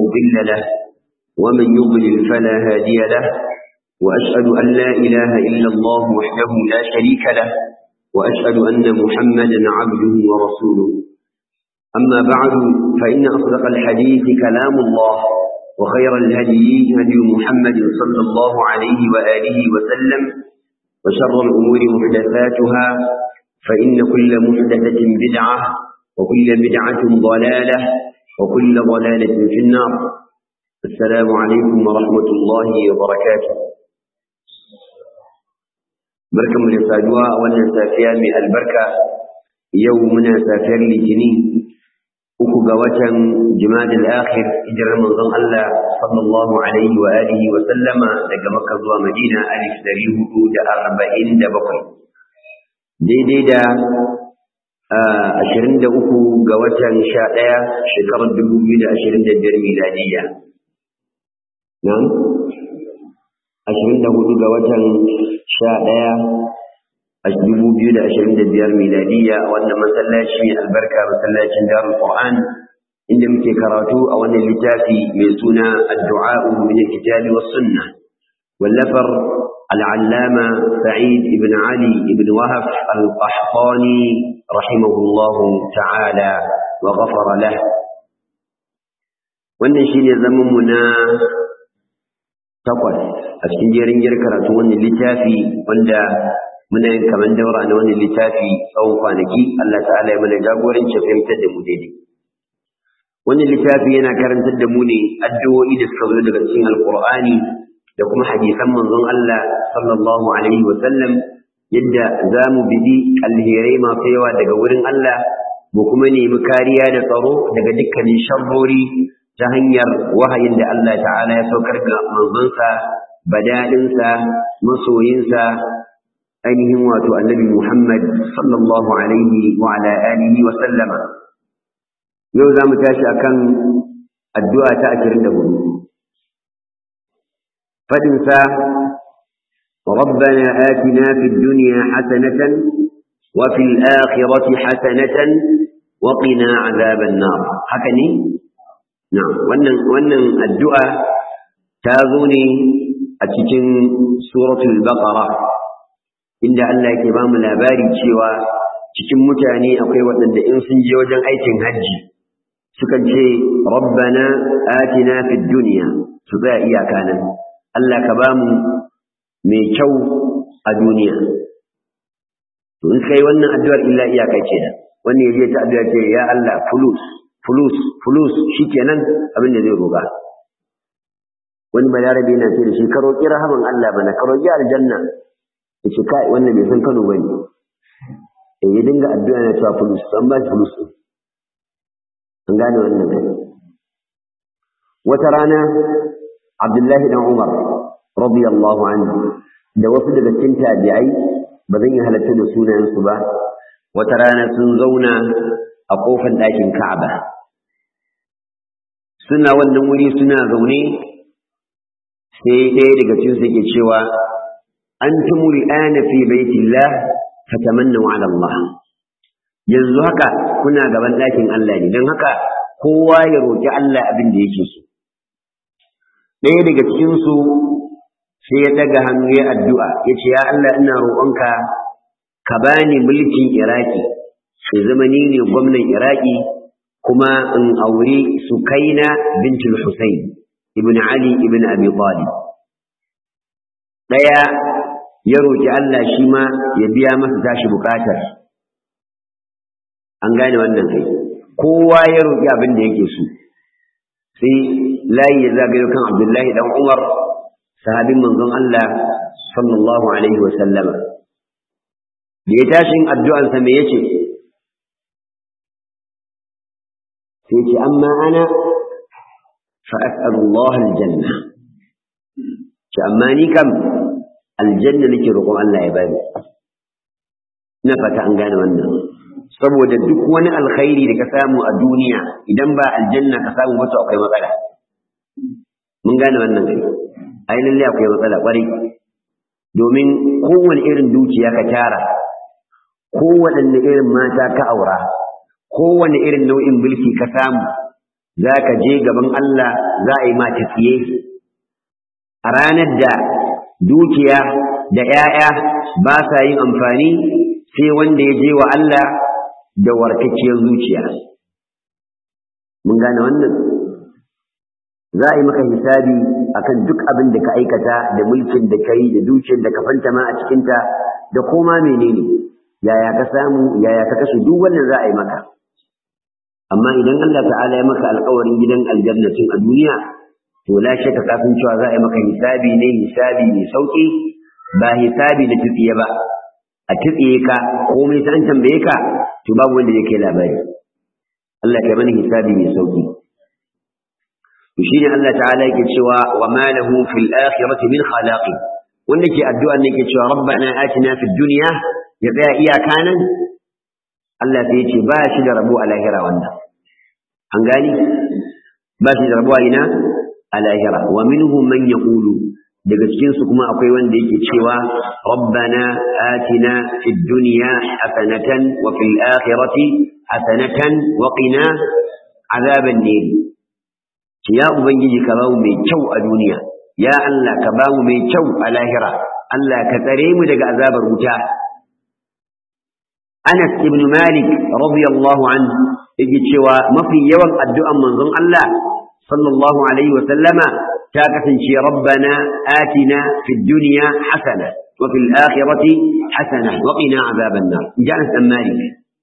مضل له ومن يضلل فلا هادي له وأشهد أن لا إله إلا الله وحده لا شريك له وأشهد أن محمدا عبده ورسوله أما بعد فإن أصدق الحديث كلام الله وخير الهدي هدي محمد صلى الله عليه وآله وسلم وشر الأمور محدثاتها فإن كل محدثة بدعة وكل بدعة ضلالة وكل ضلالة في النار السلام عليكم ورحمة الله وبركاته barkan mu da saduwa a wannan safiya mai albarka yau muna safiyar litinin uku ga watan jimadil akhir hijirar manzon Allah sallallahu alaihi wa alihi wa sallama daga makka zuwa madina alif dari hudu da arba'in da bakwai daidai da ashirin da uku ga watan sha ɗaya shekarar dubu biyu da ashirin da biyar miladiyya nan ashirin da hudu ga watan sha ɗaya a dubu biyu da ashirin da biyar miladiyya a wannan masallaci albarka masallacin darul qur'an inda muke karatu a wannan littafi mai suna addu'a min kitabi was sunna wallafar العلامة سعيد بن علي بن وهف القحطاني رحمه الله تعالى وغفر له wannan shine zaman mu na takwas a cikin jerin jir karatu wannan littafi wanda muna yin kaman daura na wannan littafi tsawon kwanaki Allah ta'ala ya mana jagoranci fahimtar da mu daidai wannan littafi yana karantar da mu ne addu'o'i da suka zo daga cikin alqur'ani da kuma hadisan manzon Allah sallallahu alaihi wa sallam yadda za mu bidi alherai masu yawa daga wurin Allah mu kuma nemi kariya da tsaro daga dukkanin sharrori ta hanyar wahayin da Allah ta'ala ya saukar ga manzonsa badadinsa masoyinsa ainihin wato annabi Muhammad sallallahu alaihi wa ala alihi wa sallama yau za mu tashi akan addu'a ta 24 فدنسا ربنا آتنا في الدنيا حسنة وفي الآخرة حسنة وقنا عذاب النار حكني نعم wannan wannan addu'a ta zo ne a cikin suratul baqara inda Allah yake ba mu labari cewa cikin mutane akwai waɗanda in sun je wajen aikin hajji sukan ce rabbana atina fid dunya su tsaya iyaka nan Allah ka ba mu mai kyau a duniya. To in kai wannan addu'ar illa iyaka ce da, wani ya je ta addu'a ce, Ya Allah, fulus, fulus, fulus, shi kenan abin da zai roga. Wani balarabe yana ce da shi, ka roƙi rahaman Allah bana, ka roƙi aljanna. Ya ce, kai, wannan bai san Kano ba ne. E, ya dinga addu'a na cewa fulus, an ba shi fulus ɗin. An gane wannan kai. Wata rana, Abdullahi dan Umar radiyallahu anhu da wasu daga cikin tabi'ai ba zan yi halatta da sunayensu ba wata rana sun zauna a kofar ɗakin Ka'aba suna wannan wuri suna zaune sai ɗaya daga cikin su ke cewa antumul ana fi baitillah fatamannu ala Allah yanzu haka kuna gaban ɗakin Allah ne don haka kowa ya roki Allah abin da yake so ɗaya daga cikinsu sai ya ɗaga hannu ya addu'a ya ce, Ya Allah ina roƙonka ka bani mulkin Iraki, sai zama ni ne gwamnan Iraki kuma in aure Sukaina bintul Hussein, ibn Ali ibn Abi Talib. Ɗaya ya roƙi Allah shi ma ya biya masa tashi buƙatar. An gane wannan kai, kowa ya roƙi abin da yake so. sai layi ya zagayo kan Abdullahi dan Umar sahabin manzon Allah sallallahu alaihi wa sallama da ya tashin addu'ansa me yace sai ce amma ana fa as'alu Allah aljanna ce amma ni kam aljanna nake roƙon Allah ya bani ina fata an gane wannan saboda duk wani alkhairi da ka samu a duniya idan ba aljanna ka samu wato akwai matsala mun gane wannan kai ai lalle akwai matsala kwarai domin kowane irin dukiya ka tara kowane irin mata ka aura kowane irin nau'in mulki ka samu za ka je gaban Allah za a yi ma tafiye a ranar da dukiya da ‘ya'ya ba sa yin amfani sai wanda ya je wa Allah da warkakkiyar zuciya. Mun gane wannan? Za a yi maka hisabi akan duk abin da ka aikata da mulkin da ka yi da dukiyar da ka fantama a cikinta da koma menene yaya ka samu yaya ka kashe duk wannan za a yi maka. Amma idan Allah ta'ala ya maka alkawarin gidan aljannatin a duniya, to la shakka kafin cewa za a yi maka hisabi ne hisabi mai sauki ba hisabi da tutsiye ba a tutsiye ka komai sai an tambaye ka to babu wanda yake labari Allah ya mana hisabi mai sauki to shine Allah ta'ala yake cewa wa ma lahu fil akhirati min khalaqi wanda ke addu'a ne yake cewa rabbana atina fid dunya ya tsaya iyaka nan Allah sai ya ce ba shi da rabo a lahira wannan an gani ba shi da rabo a ina a lahira wa minhum man yaqulu daga cikin su kuma akwai wanda yake cewa rabbana atina fid dunya hasanatan wa fil akhirati hasanatan wa qina azaban nar ya ubangiji ka bamu mai kyau a duniya ya Allah ka bamu mai kyau a lahira Allah ka tsare mu daga azabar wuta Anas ibn Malik radiyallahu anhu yake cewa mafi yawan addu'an manzon Allah sallallahu alaihi wa sallama ta kasance rabbana atina fid dunya hasana wa fil akhirati hasana wa qina azaban nar Anas ibn Malik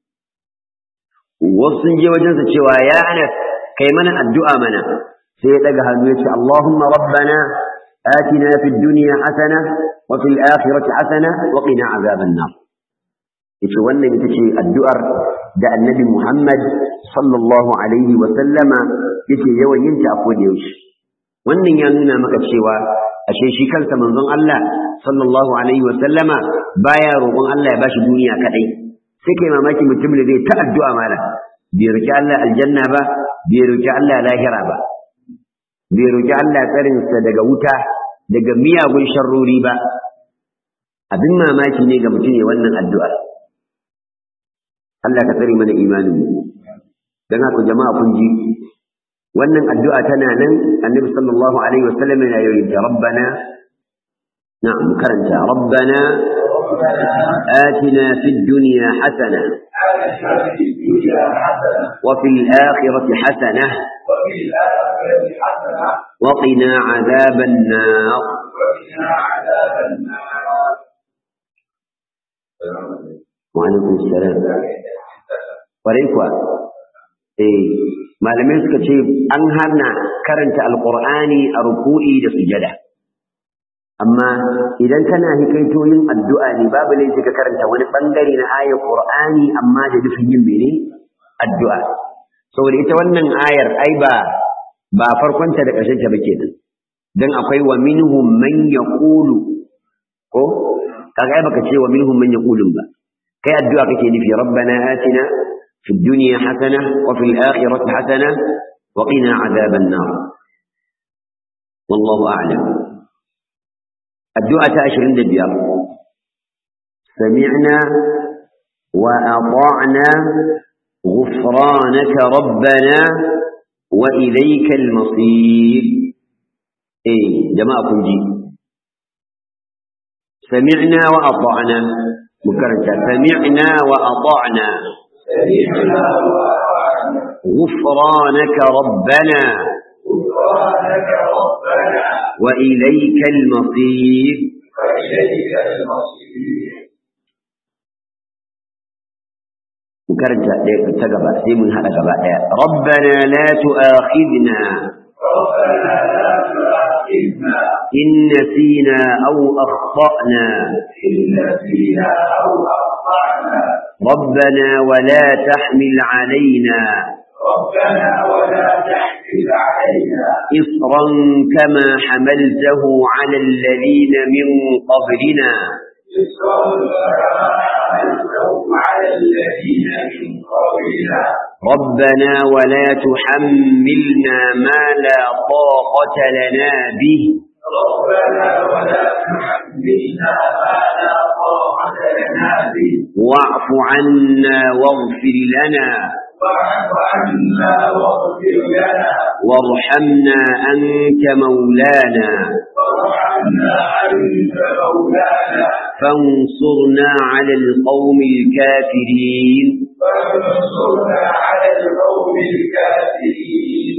wasu je wajen sa cewa ya Anas kai mana addu'a mana sai ya daga hannu ya ce Allahumma rabbana atina fid dunya hasana wa fil akhirati hasana wa qina azaban nar yace wannan ita ce addu'ar da annabi Muhammad sallallahu alaihi wa sallama yake yawan yin ta a koda yaushe wannan ya nuna maka cewa ashe shi kansa manzon Allah sallallahu alaihi wa sallama baya roƙon Allah ya bashi duniya kadai sai kai mamaki mutum da zai ta addu'a mala bai roki Allah aljanna ba bai roki Allah lahira ba bai roki Allah tsarin sa daga wuta daga miyagun sharrori ba abin mamaki ne ga mutum ya wannan addu'ar Allah ka tsare mana imanin mu dan haka jama'a kun ji wannan addu'a tana nan annabi sallallahu alaihi wasallam yana yi ta rabbana na'am karanta rabbana آتنا في الدنيا حسنة وفي الآخرة حسنة وقنا عذاب النار وعليكم السلام ƙwarai kuwa eh malamai suka ce an hana karanta alƙur'ani a ruku'i da sujada amma idan kana hikaito yin addu'a ne babu laifi ka karanta wani bangare na ayar qur'ani amma da nufin yin mene addu'a saboda ita wannan ayar ai ba ba farkonta da ƙarshen ta ba kenan dan akwai wa minhum man yaqulu ko kaga ai baka ce wa minhum man yaqulun ba kai addu'a kake nufi rabbana atina في الدنيا حسنة وفي الآخرة حسنة وقنا عذاب النار والله أعلم الدعاء تأشر عند الديار سمعنا وأطعنا غفرانك ربنا وإليك المصير إيه جماعة جي سمعنا وأطعنا مكرجة سمعنا وأطعنا غفرانك ربنا غفرانك ربنا وإليك المصير وإليك المصير مكرجة تقبع سيمون هذا قبع ربنا لا تؤاخذنا ربنا لا تؤاخذنا إن نسينا أو أخطأنا إن نسينا أو أخطأنا ربنا ولا تحمل علينا ربنا ولا تحمل علينا إصرا كما حملته على الذين من قبلنا إصرا كما حملته على الذين من قبلنا ربنا ولا تحملنا ما لا طاقة لنا به ربنا ولا تحملنا ما لا طاقة لنا به واعف عنا واغفر لنا واعف عنا واغفر لنا وارحمنا أنت مولانا وارحمنا أنت مولانا فانصرنا على القوم الكافرين فانصرنا على القوم الكافرين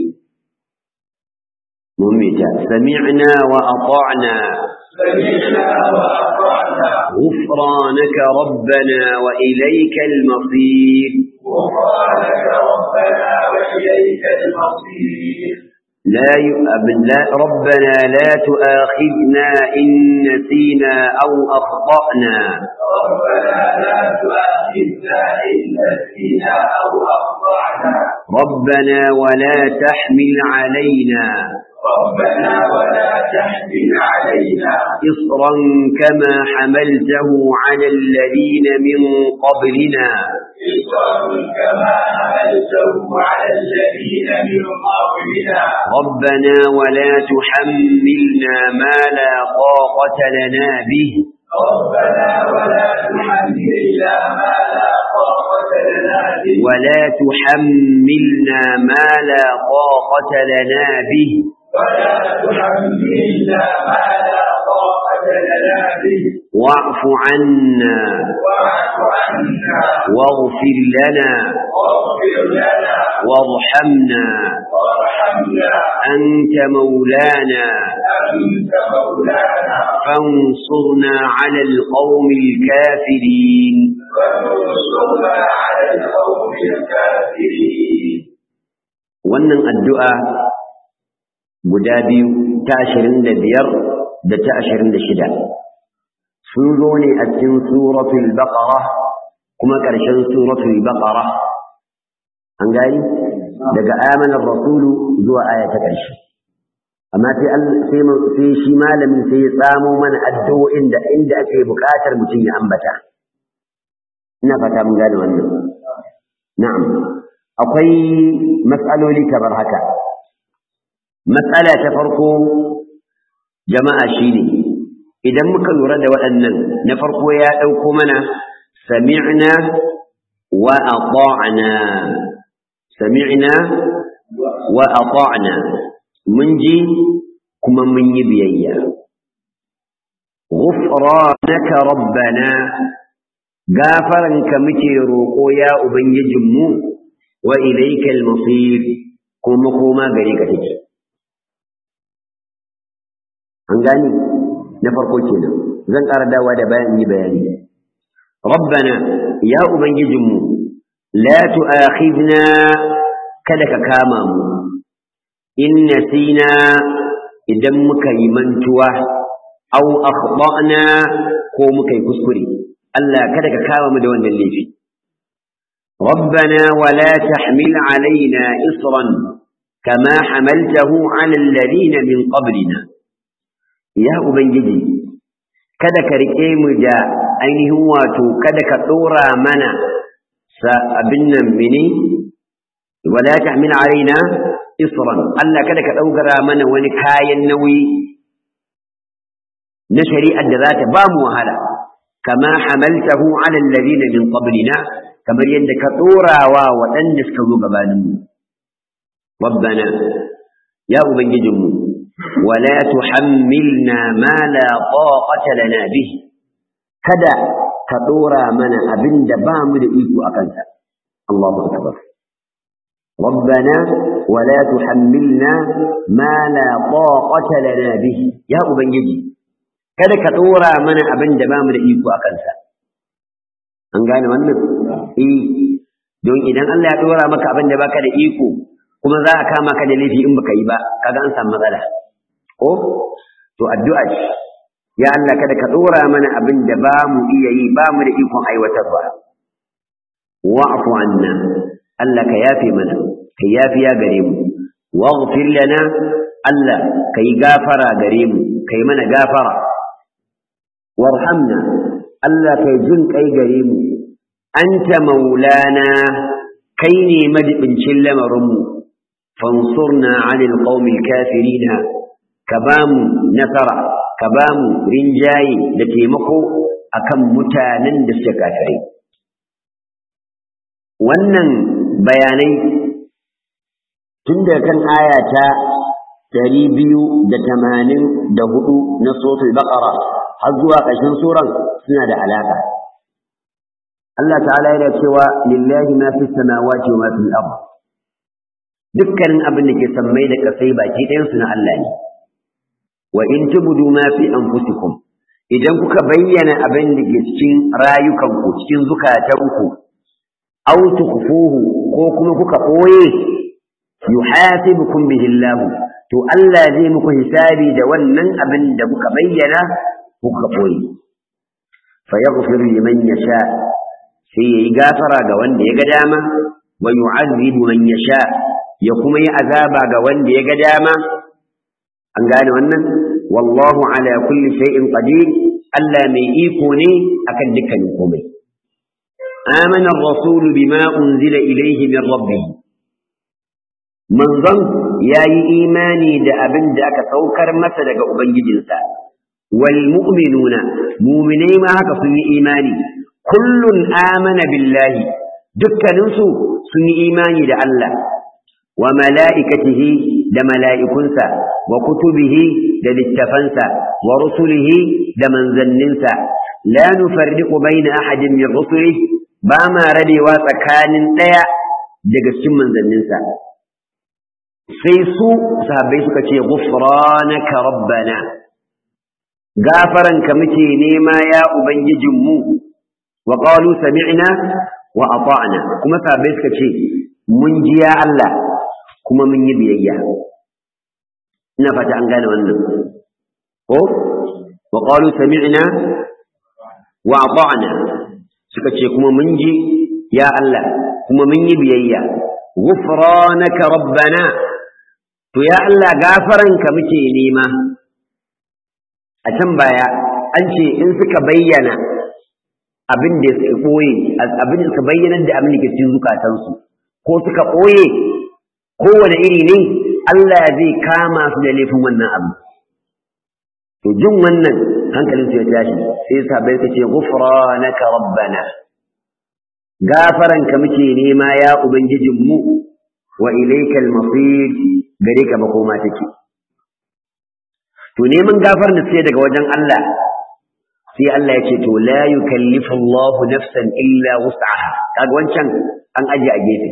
ممتع سمعنا وأطعنا سمعنا وأطعنا غفرانك ربنا وإليك المصير غفرانك ربنا وإليك المصير لا يؤمن لا ربنا لا تؤاخذنا إن نسينا أو أخطأنا ربنا لا تؤاخذنا إن نسينا أو أخطأنا ربنا ولا تحمل علينا ربنا ولا تحمل علينا إصرا كما حملته على الذين من قبلنا إصرا كما حملته على الذين من قبلنا ربنا ولا تحملنا ما لا طاقة لنا به ربنا ولا تحملنا ما لا طاقة لنا به ولا تحملنا ما لا طاقة لنا به ولا تحملنا ما لا طاقة لنا به واعف عنا واعف عنا واغفر لنا واغفر لنا وارحمنا وارحمنا أنت مولانا أنت مولانا فانصرنا على القوم الكافرين وانصرنا على القوم الكافرين wannan addu'a guda biyu ta ashirin da biyar da ta ashirin da shida sun zo ne a cikin suratul baqara kuma ƙarshen suratul baqara an gani daga amanar rasulu zuwa aya ta ƙarshe amma sai sai sai shi malamin sai ya tsamo mana addu'o'in da inda ake buƙatar mutum ya ambata ina fata mun gane wannan na'am akwai mas'aloli kamar haka matsala ta farko jama'a shine idan muka lura da waɗannan na farko ya ɗauko mana sami'na wa ata'na sami'na wa ata'na mun ji kuma mun yi biyayya ghufranaka rabbana gafaranka muke roƙo ya ubangijinmu wa ilaikal masir kuma koma gare ka take an gani na farko kenan zan ƙara dawa da bayan yi bayani rabbana ya ubangijinmu la tu'akhidna kada ka kama mu in nasina idan muka yi mantuwa aw akhtana ko muka yi kuskure Allah kada ka kama mu da wannan laifi ربنا ولا تحمل علينا إصرا كما حملته على الذين من قبلنا ya Ubangiji, kada ka riƙe mu da ainihin wato kada ka ɗora mana sa abin nan mini, wala ta min alaina isran Allah kada ka ɗaukara mana wani kayan nauyi na shari'ar da za ta ba mu wahala, kama hamaltahu ala alladhina min qablina kamar yadda ka ɗorawa waɗanda suka zo gabaninmu. Rabbana, ya Ubangijinmu, ولا تحملنا ما لا طاقة لنا به kada ka dora mana abin da ba mu da iko a kansa Allahu akbar ربنا ولا تحملنا ما لا طاقة لنا به يا ubangiji kada ka dora mana abin da ba mu da iko a kansa an gane wannan eh don idan Allah ya dora maka abin da baka da iko kuma za a kama ka da laifi in baka yi ba kaga an samu matsala ko to addu'a ce ya Allah kada ka dora mana abin da ba mu iya yi ba mu da ikon aiwatarwa wa'fu anna Allah ka yafe mana ka yafiya gare mu waghfir lana Allah ka yi gafara gare mu ka yi mana gafara warhamna Allah ka yi jin kai gare mu anta maulana kai ne majibincin lamarinmu fansurna 'anil qaumil kafirina ka ba mu nasara ka ba mu rinjaye da taimako akan mutanen da suka kafirai wannan bayanai tun da kan aya ta ɗari biyu da tamanin da hudu na suratul baqara har zuwa ƙarshen suran suna da alaƙa Allah ta'ala yana cewa lillahi ma fi samawati wa ma fil ard dukkanin abin da ke sammai da kasai baki ɗayan su na Allah ne wa in tubdu ma fi anfusikum idan kuka bayyana abin da ke cikin rayukanku cikin zukatanku aw tukhfuhu ko kuma kuka koye yuhasibukum bihi Allah to Allah zai muku hisabi da wannan abin da kuka bayyana kuka koye fa yaghfir liman yasha sai yayi gafara ga wanda ya ga dama wa yu'adhibu man yasha ya kuma yi azaba ga wanda ya ga dama an gane wannan wallahu ala kulli shay'in qadir Allah mai iko ne akan dukkanin komai amana ar-rasul bima unzila ilayhi min rabbih manzon yayi imani da abin da aka saukar masa daga ubangijinsa wal mu'minuna mu'minai ma haka sun yi imani kullun amana billahi dukkaninsu sun yi imani da Allah wa mala'ikatihi da mala'ikunsa wa kutubihi da littafansa wa rusulihi da manzanninsa la nufarriqu baina ahadin min rusulihi ba ma rabewa tsakanin ɗaya daga cikin manzanninsa sai su sahabbai suka ce ghufranaka rabbana gafaranka muke nema ya ubangijinmu wa qalu sami'na wa ata'na kuma sahabbai suka ce mun ji ya Allah kuma mun yi biyayya ina fata an gane wannan ko wa qalu sami'na wa ata'na suka ce kuma mun ji ya Allah kuma mun yi biyayya ghufranaka rabbana to ya Allah gafaranka muke nema a can baya an ce in suka bayyana abin da suka ɓoye abin da suka bayyana da abin da ke cikin zukatansu ko suka ɓoye kowane iri ne Allah zai kama su da laifin wannan abu to jin wannan hankalin su ya tashi sai sabai suka ce ghufranaka rabbana gafaranka muke nema ya ubangijinmu wa ilaikal masir gare ka makoma take to neman gafar da sai daga wajen Allah sai Allah ya ce to la yukallifu Allah nafsan illa wus'aha kaga wancan an aje a gefe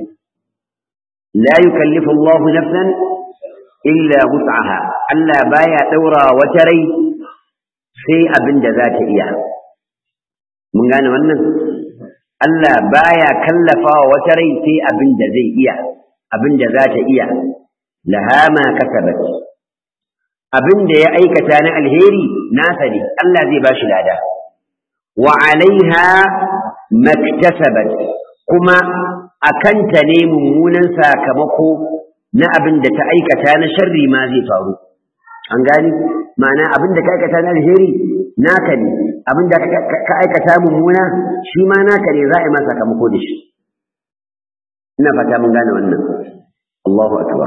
la yukallifu Allah nafsan illa wus'aha Allah baya daura wata rai sai abin da za ta iya mun gane wannan Allah baya kallafawa wata rai sai abin da zai iya abin da za ta iya laha ma kasabat abin da ya aikata na alheri nasa ne Allah zai bashi lada wa alaiha maktasabat kuma akanta ne mummunan sakamako na abin da ta aikata na sharri ma zai faru an gani ma'ana abin da ka aikata na alheri naka ne abin da ka aikata mummuna shi ma naka ne za a yi ma sakamako da shi ina fata mun gane wannan Allahu akbar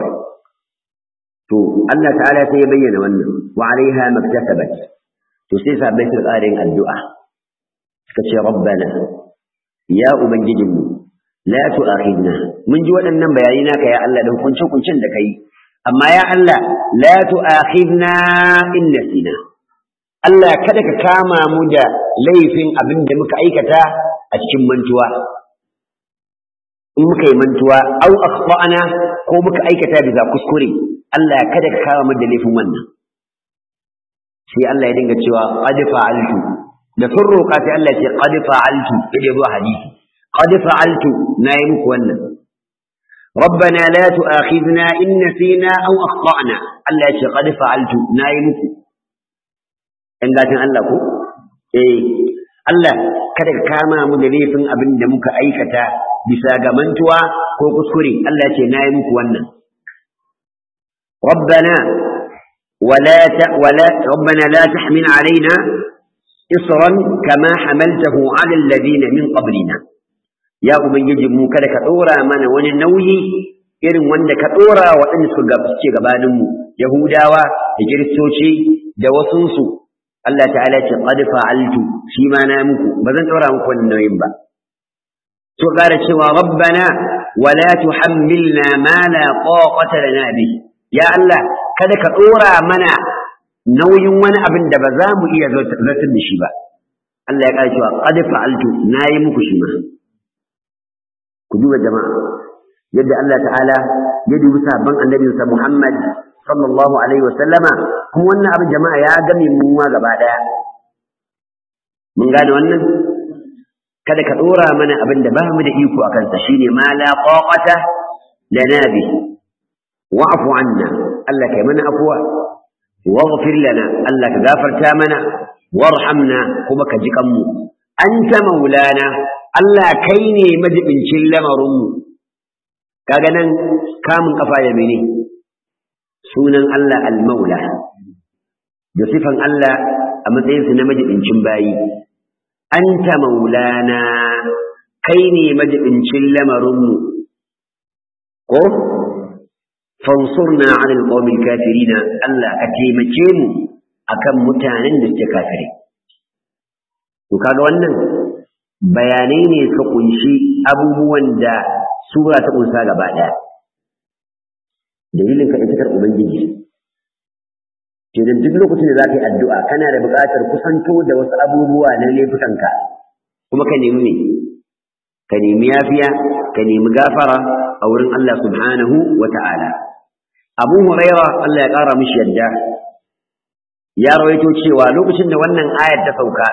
to Allah ta'ala sai ya bayyana wannan wa alaiha maktasabat to sai sabai su tsarin addu'a suka ce rabbana ya ubangijinmu la tu'akhidna mun ji waɗannan bayani naka ya Allah dan kunce kuncin da kai amma ya Allah la tu'akhidna in nasina Allah kada ka kama mu da laifin abin da muka aikata a cikin mantuwa in muka yi mantuwa au akhtana ko muka aikata bisa kuskure Allah kada ka kama mu da laifin wannan sai Allah ya dinga cewa qad fa'altu da sun roƙa sai Allah ya ce qad fa'altu idan zuwa hadisi qad fa'altu nayi muku wannan ربنا لا تؤاخذنا إن نسينا أو أخطأنا الله يقول قد فعلت نايمك إن قاتل الله كو إيه الله kada ka kama mu da laifin abin da muka aikata bisa ga mantuwa ko kuskure Allah ce na yi muku wannan ربنا ولا ت... ولا ربنا لا تحمل علينا إصرا كما حملته على الذين من قبلنا ya ubangiji mu kada ka dora mana wani nauyi irin wanda ka dora waɗanda suka suke gabanin mu yahudawa da kiristoci da wasunsu Allah ta'ala ce qad fa'altu shi ma na muku ba zan dora muku wannan nauyin ba to ƙara cewa rabbana ولا تحملنا ما لا طاقة لنا به يا الله kada ka dora mana nauyin wani abin da ba za mu iya zartar da shi ba Allah ya ƙara cewa qad fa'altu nayi muku shi ma ku duba jama'a yadda Allah ta'ala ya dubi sabon annabinsa Muhammad sallallahu alaihi wa sallama kuma wannan abin jama'a ya game mu ma gaba daya mun gane wannan kada ka dora mana abin da ba mu da iko a kansa shine ma la qaqata lana bi wa'fu anna Allah kai mana afwa waghfir lana Allah ka gafarta mana warhamna kuma ka ji kanmu anta maulana Allah kai ne majibincin lamarinmu kaga nan kamun kafa da mene sunan Allah al-maula da sifan Allah a matsayinsa na majibincin bayi anta maulana kai ne majibincin lamarinmu ko fansurna 'ala al-qawmi al-kafirin Allah ka taimake mu akan mutanen da suke kafirai to kaga wannan bayanai ne ka kunshi abubuwan da sura ta kunsa gaba ɗaya dalilin ka ita ubangiji kenan duk lokacin da za ka yi addu'a kana da buƙatar kusanto da wasu abubuwa na laifukanka kuma ka nemi me ka nemi yafiya ka nemi gafara a wurin Allah subhanahu wa ta'ala abu huraira Allah ya ƙara mishi yadda ya rawaito cewa lokacin da wannan ayar ta sauka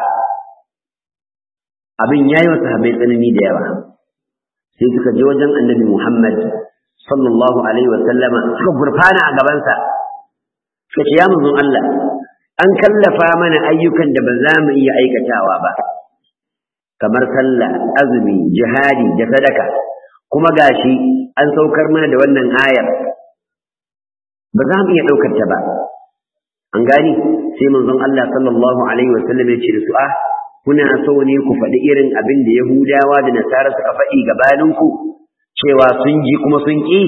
abin ya yi wa sahabbai tsanani da yawa sai suka je wajen annabi Muhammad sallallahu alaihi wa sallama suka gurfana a gabansa suka ce ya manzon Allah an kallafa mana ayyukan da ba za mu iya aikatawa ba kamar sallah azumi jihadi da sadaka kuma gashi an saukar mana da wannan ayar ba za mu iya ɗaukar ta ba an gani sai manzon Allah sallallahu alaihi wa sallam ya ce da su ah kuna so ne ku faɗi irin abin da Yahudawa da Nasara suka faɗi gabaninku cewa sun ji kuma sun ƙi?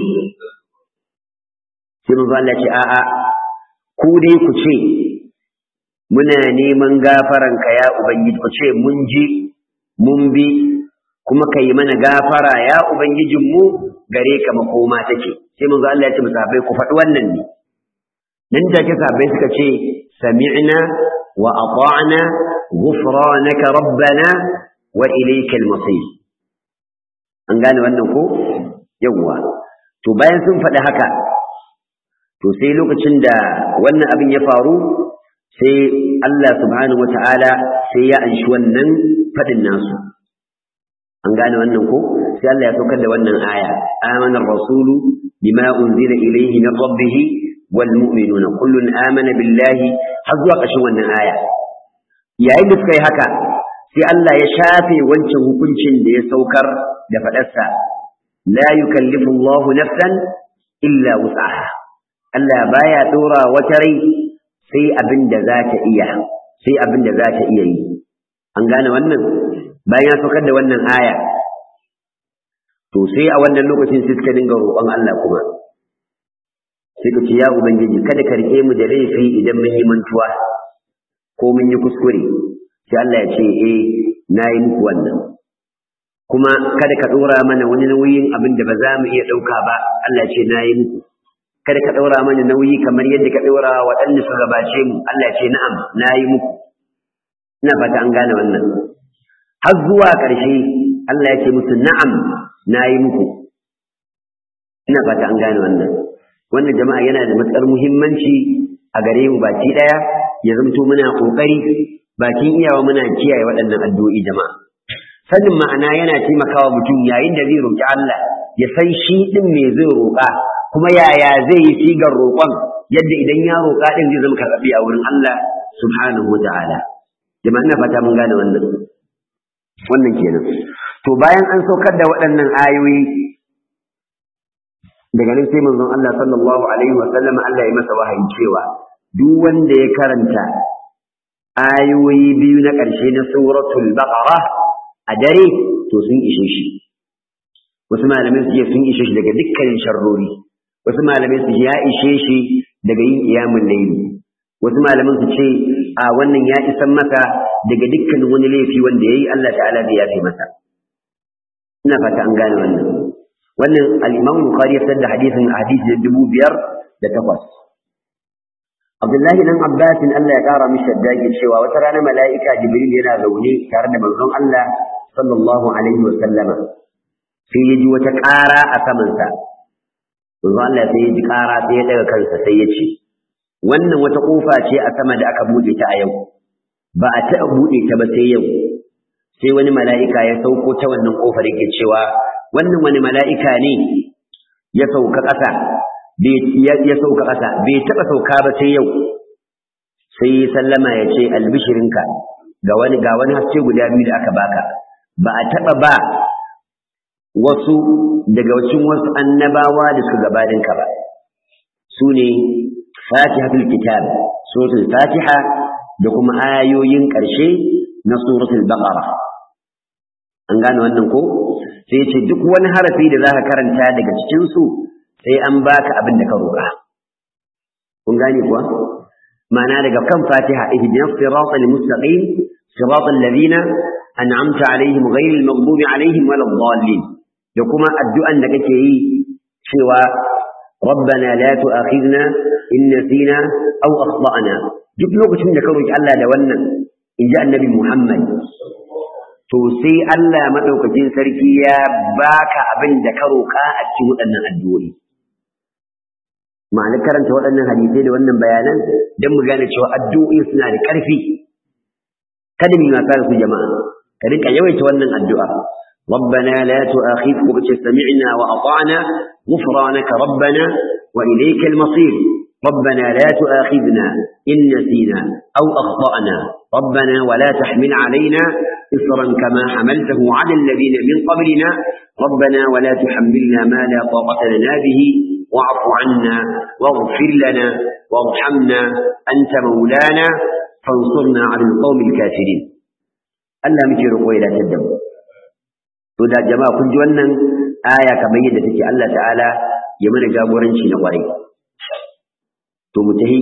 Sai manzo Allah ce a'a ku dai ku ce muna neman gafaranka ya Ubangiji ku ce mun ji mun bi kuma ka yi mana gafara ya Ubangijinmu gare ka makoma take sai manzo Allah ya ce musafai ku faɗi wannan ne nan da ke sahabbai suka ce sami'na wa ata'na ghufranaka rabbana wa ilaykal masir an gane wannan ko yawwa to bayan sun faɗi haka to sai lokacin da wannan abin ya faru sai Allah subhanahu wata'ala sai ya anshi wannan faɗin nasu an gane wannan ko sai Allah ya saukar da wannan aya amana ar-rasulu bima unzila ilayhi min rabbih wal mu'minuna kullun amana billahi har zuwa ƙarshen wannan aya yayin da suka yi haka sai Allah ya shafe wancan hukuncin da ya saukar da faɗarsa la yukallifu Allahu nafsan illa wus'aha Allah baya dora wata rai sai abin da za ta iya sai abin da za ta iya yi an gane wannan bayan ya saukar da wannan aya to sai a wannan lokacin sai suka dinga roƙon Allah kuma sai ka ce ya ubangiji kada ka rike mu da laifi idan mun yi mantuwa ko mun yi kuskure sai Allah ya ce eh na yi muku wannan kuma kada ka ɗora mana wani nauyin abin da ba za mu iya ɗauka ba Allah ce na yi muku kada ka ɗora mana nauyi kamar yadda ka ɗora waɗanda su gabace mu Allah ce na'am na yi muku ina fata an gane wannan har zuwa ƙarshe Allah ya ce musu na'am na yi muku ina fata an gane wannan wannan jama'a yana da matuƙar muhimmanci a gare mu baki ɗaya ya zamto muna ƙoƙari bakin iyawa muna kiyaye waɗannan addu'o'i jama'a sanin ma'ana yana taimakawa mutum yayin da zai roƙi Allah ya san shi ɗin me zai roƙa kuma yaya zai yi sigar roƙon yadda idan ya roƙa ɗin zai zama karɓi a wurin Allah subhanahu wa ta'ala jama'a ina fata mun gane wannan wannan kenan to bayan an saukar da waɗannan ayoyi daga nan sai manzon Allah sallallahu alaihi wa sallam Allah ya masa wahayi cewa duk wanda ya karanta ayoyi biyu na ƙarshe na suratul baqara a dare to sun ishe shi wasu malamai su ce sun ishe shi daga dukkanin sharrori wasu malamai su ce ya ishe shi daga yin iyamun laili wasu malaman su ce a wannan ya isan masa daga dukkanin wani laifi wanda yayi Allah ta'ala zai yafe masa ina fata an gane wannan wannan al-Imam Bukhari ya da hadisin hadisi da dubu biyar da takwas Abdullahi dan Abbas Allah ya kara mishi dage cewa wata rana mala'ika Jibril yana zaune tare da manzon Allah sallallahu alaihi wa sallama sai ya ji wata ƙara a samansa manzon Allah sai ya ji ƙara sai ya daga kansa sai ya ce wannan wata kofa ce a sama da aka buɗe ta a yau ba a taɓa buɗe ta ba sai yau sai wani mala'ika ya sauko ta wannan kofar yake cewa wannan wani mala'ika ne ya sauka ƙasa ya sauka ƙasa bai taɓa sauka ba sai yau sai sallama ya ce albishirinka ga wani ga wani haske guda biyu da aka baka ba a taɓa ba wasu daga cikin wasu annabawa da su gabaninka ba su ne fatihatul kitab suratul fatiha da kuma ayoyin ƙarshe na suratul baqara an gane wannan ko sai ya ce duk wani harafi da zaka karanta daga cikin su sai an baka abin da ka roƙa kun gane kuwa ma'ana daga kan fatiha ihdinas siratal mustaqim siratal ladina an'amta alaihim ghayril maghdubi alaihim waladdallin da kuma addu'an da kake yi cewa ربنا لا تؤاخذنا إن نسينا أو أخطأنا duk lokacin da ka roki Allah da wannan in ji annabi Muhammad to sai Allah madaukakin sarki ya baka abin da ka roka a cikin waɗannan addu'o'i ma'ana karanta waɗannan hadisai da wannan bayanan don mu gane cewa addu'o'i suna da ƙarfi kada mu masa su jama'a ka rika yawaita wannan addu'a ربنا لا تؤاخذنا سمعنا وأطعنا غفرانك ربنا وإليك المصير ربنا لا تؤاخذنا إن نسينا أو أخطأنا ربنا ولا تحمل علينا إصرا كما حملته على الذين من قبلنا ربنا ولا تحملنا ما لا طاقة لنا به واعف عنا واغفر لنا وارحمنا أنت مولانا فانصرنا على القوم الكافرين ألا مكي رقوي لا تدم to da jama'a kun ji wannan aya kamar yadda take Allah ta'ala ya mana jagoranci na kwarai to mu tahi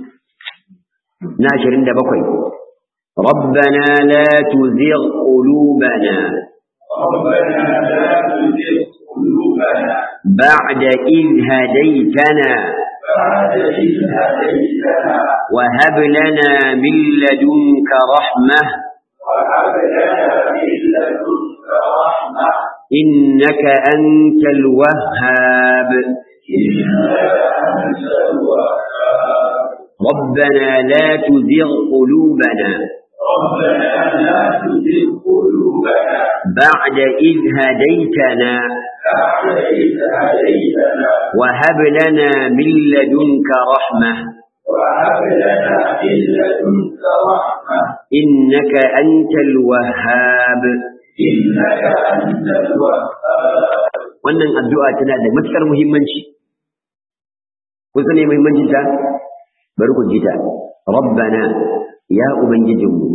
na 27 ربنا لا تزغ قلوبنا ربنا لا تزغ قلوبنا بعد إذ هديتنا بعد إذ هديتنا وهب لنا من لدنك رحمة وهب لنا من لدنك رحمة إنك أنت الوهاب إنك أنت الوهاب ربنا لا تزغ قلوبنا ربنا لا تزغ قلوبنا بعد إذ هديتنا بعد إذ هديتنا وهب لنا من لدنك رحمة وهب لنا من لدنك رحمة إنك أنت الوهاب إنك أنت الوهاب wannan addu'a tana da matuƙar muhimmanci kun sani muhimmancin ta bari ku ji ta rabbana ya ubangijinmu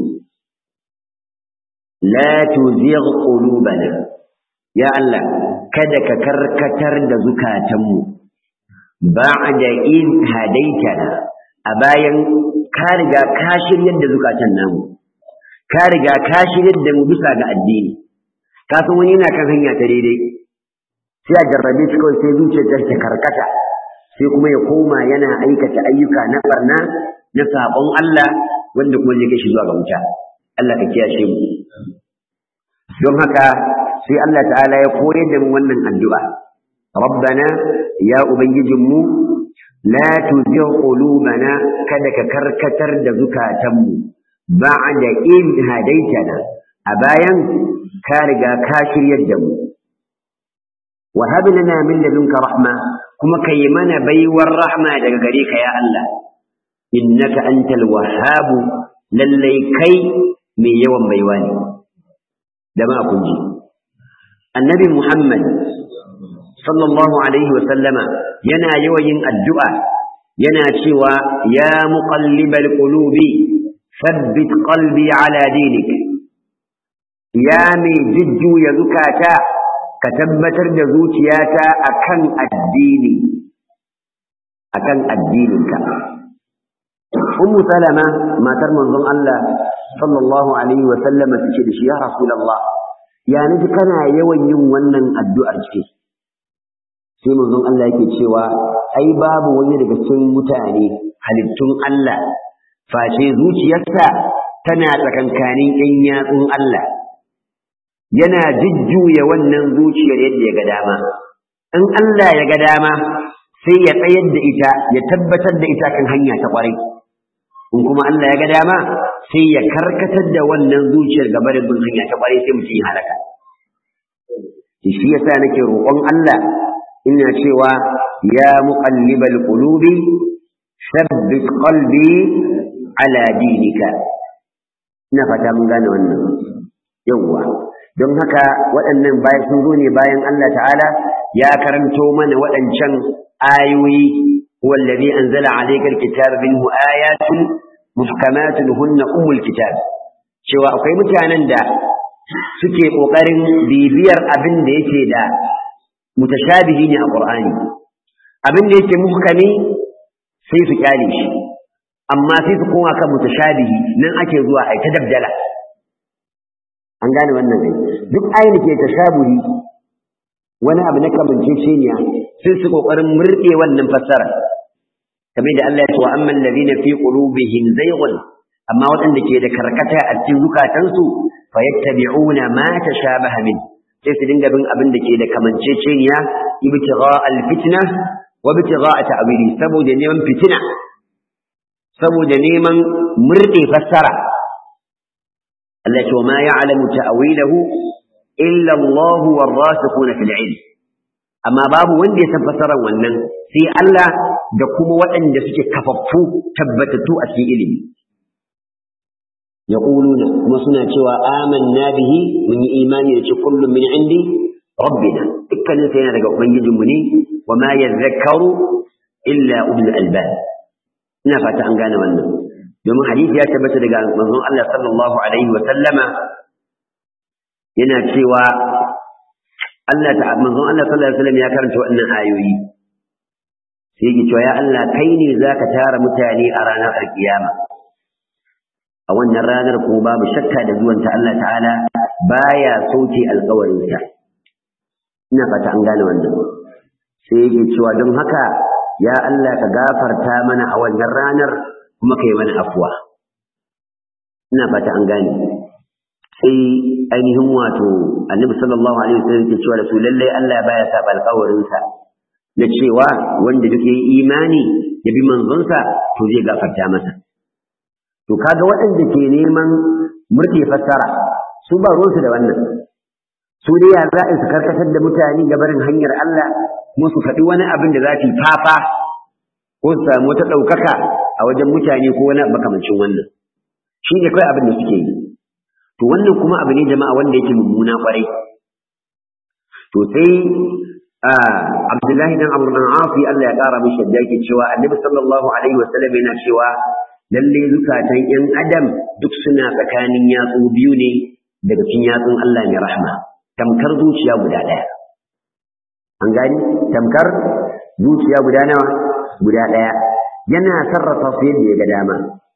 la tuzigh qulubana ya Allah kada ka karkatar da zukatanmu ba'da in hadaitana a bayan ka riga ka shiryar da zukatan namu ka riga ka shiryar da mu bisa ga addini ka san wani yana kan hanya ta daidai sai a jarrabe shi kawai sai zuciyar ta karkata sai kuma ya koma yana aikata ayyuka na barna na sabon Allah wanda kuma zai kai shi zuwa ga wuta Allah ka kiyashe mu don haka sai Allah ta'ala ya koyar da mu wannan addu'a rabbana ya ubangijinmu la tuzigh qulubana kada ka karkatar da zukatanmu ba'da in hadaitana a bayan ka riga ka shiryar da mu وهب لنا من لدنك رحمة كما كيمنا بيور رحمة دقريك يا الله إنك أنت الوهاب للي كي من يوم بيواني دما أكنجي النبي محمد صلى الله عليه وسلم ينا يوين الدعاء ينا شوى يا مقلب القلوب ثبت قلبي على دينك يا من جد يذكاتا ka tabbatar da zuciyata akan addini akan addininka ummu salama matar manzon Allah sallallahu alaihi wa sallama tace da shi ya rasulullah ya naji kana yawan yin wannan addu'ar ce sai manzon Allah yake cewa ai babu wani daga cikin mutane halittun Allah face zuciyarsa tana tsakankanin ƴan yatsun Allah yana jujjuya wannan zuciyar yadda ya ga dama in Allah ya ga dama sai ya tsayar da ita ya tabbatar da ita kan hanya ta ƙwarai in kuma Allah ya ga dama sai ya karkatar da wannan zuciyar gaba da bin hanya ta ƙwarai sai mutum ya halaka shi yasa nake roƙon Allah ina cewa ya muqallibal qulubi thabbit qalbi ala dinika ina fata mun gane wannan yawwa don haka waɗannan bayan sun zo ne bayan Allah ta'ala ya karanto mana waɗancan ayoyi wallazi anzala alayka alkitaba minhu ayatun muhkamatun hunna ummul kitab cewa akwai mutanen da suke kokarin bibiyar abin da yake da mutashabihi ne a Qur'ani abin da yake muhkami sai su kyale shi amma sai su koma kan mutashabihi nan ake zuwa ai ta dabdala an gane wannan ne duk ayin ke tashabuhi wani abu na kamanceceniya sai su kokarin murɗe wannan fassara kamar da Allah ya ce wa amman ladina fi qulubihim zayghun amma waɗanda ke da karkata a cikin zukatansu fayattabi'una ma tashabaha min sai su dinga bin abin da ke da kamanceceniya ibtigha alfitna wa ibtigha ta'wili saboda neman fitina saboda neman murde fassara Allah ce ma ya'lamu ta'wilahu illa Allah warasikhuna fil ilm amma babu wanda ya san fassarar wannan sai Allah da kuma waɗanda suke kafaffu tabbatattu a cikin ilimi يقولون كما سنة شوى آمنا به من إيمان يتي كل من عندي ربنا إكنا سينا لك من يجمني وما يذكر إلا أولو الألباب نفت أن قانا وانا يوم حديث يا تبت لك منظوم الله صلى الله عليه وسلم ينا شوى Allah ta manzon Allah sallallahu alaihi wasallam ya karanta wannan ayoyi sai yake cewa ya Allah kai ne zaka tara mutane a ranar alkiyama a wannan ranar kuma babu shakka da zuwanta Allah ta'ala baya sauke alƙawarinsa ina fata an gane wannan sai yake cewa don haka ya Allah ka gafarta mana a wannan ranar kuma kai mana afuwa ina fata an gane sai ainihin wato annabi sallallahu alaihi wasallam ke cewa da su lallai Allah baya saba alƙawarinsa na cewa wanda duk yayi imani ya bi manzonsa to zai gafarta masa to kaga waɗanda ke neman murke fassara su ba ruwansu da wannan su dai ya za su karkatar da mutane ga barin hanyar Allah kuma su faɗi wani abin da za su yi fafa ko su samu wata ɗaukaka a wajen mutane ko wani makamancin wannan shi ne kawai abin da suke yi to wannan kuma abu ne jama'a wanda yake mummuna kwarai to sai Abdullahi dan Abu dan Afi Allah ya kara mishi da yake cewa Annabi sallallahu alaihi wasallam yana cewa lalle zukatan ‘yan adam duk suna tsakanin yatsu biyu ne daga cikin yatsun Allah mai rahma tamkar zuciya guda ɗaya an gani tamkar zuciya guda nawa guda ɗaya yana sarrafa su yadda ya ga dama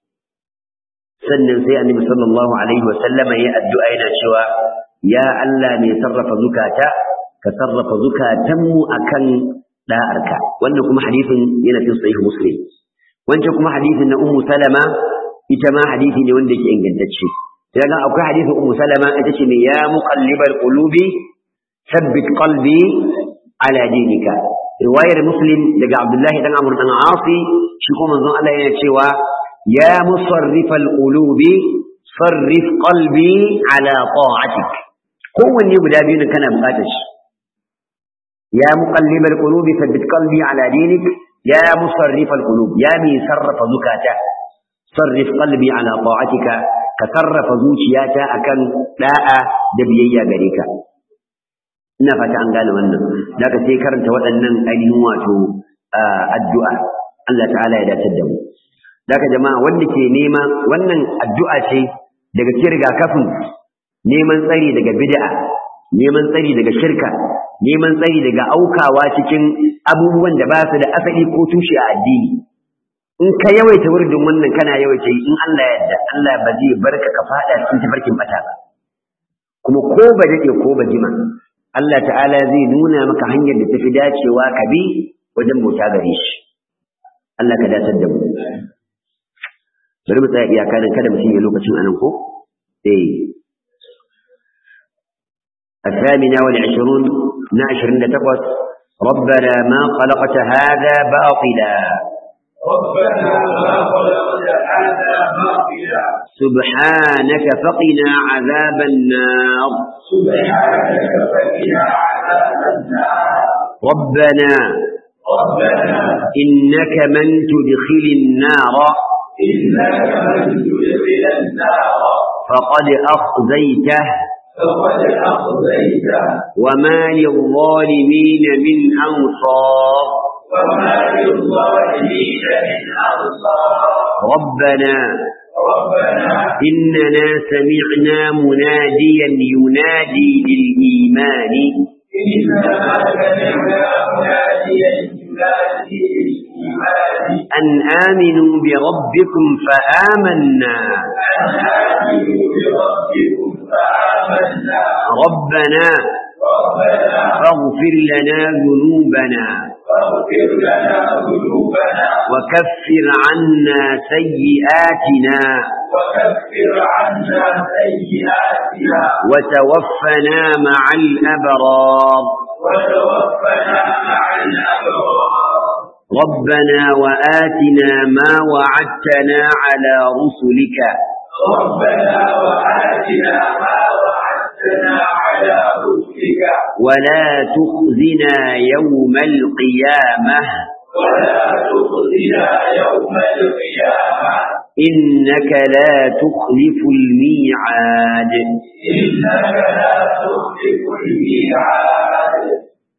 sannan sai annabi sallallahu alaihi wasallama ya addu'a yana cewa ya Allah mai sarrafa zukata ka sarrafa zukatanmu akan da'arka wannan kuma hadisin yana cikin sahih muslim wancan kuma hadisin na ummu salama ita ma hadisi ne wanda yake ingantacce sai ga akwai hadisin ummu salama ita ce mai ya muqallibal qulubi thabbit qalbi ala dinika riwayar muslim daga abdullahi dan amr dan asi shi kuma manzon Allah yana cewa ya musarrifal qulubi sarrif qalbi ala ta'atik kowanne guda biyu ne kana bukatar shi ya muqallibal qulubi thabbit qalbi ala dinik ya musarrifal qulub ya mi sarrafa zukata sarrif qalbi ala ta'atika ka sarrafa zuciyata akan da'a da biyayya gare ka ina fata an gane wannan daga sai karanta waɗannan ainihin wato addu'a Allah ta'ala ya dace da mu daga jama'a wanda ke nema wannan addu'a ce daga cikin rigakafin neman tsari daga bid'a neman tsari daga shirka neman tsari daga aukawa cikin abubuwan da ba su da asali ko tushe a addini in ka yawaita wurin wannan kana yawaita yi in Allah ya yarda Allah ba zai barka ka fada cikin tafarkin bata ba kuma ko ba dade ko ba jima Allah ta'ala zai nuna maka hanyar da tafi dacewa ka bi wajen bauta gare shi Allah ka datar da mu bari mu tsaya iyaka dan kada mutum ya lokacin anan ko eh الثامنة والعشرون نعشر تقوس ربنا ما خلقت هذا باطلا ربنا ما خلقت هذا باطلا سبحانك فقنا عذاب النار سبحانك فقنا عذاب النار ربنا ربنا إنك من تدخل النار إنك من تدخل النار فقد أخزيته فقد أخزيته وما للظالمين من أنصار وما للظالمين من أنصار ربنا ربنا إننا سمعنا مناديا ينادي للإيمان إنما سمعنا مناديا ينادي للإيمان أن آمنوا بربكم فآمنا أن آمنوا بربكم فآمنا ربنا ربنا فاغفر لنا ذنوبنا فاغفر لنا ذنوبنا وكفر عنا سيئاتنا وكفر عنا سيئاتنا وتوفنا مع الأبرار وتوفنا مع الأبرار ربنا وآتنا ما وعدتنا على رسلك ربنا وآتنا ما وعدتنا على رسلك ولا تخزنا يوم القيامة ولا تخزنا يوم القيامة إنك لا تخلف الميعاد إنك لا تخلف الميعاد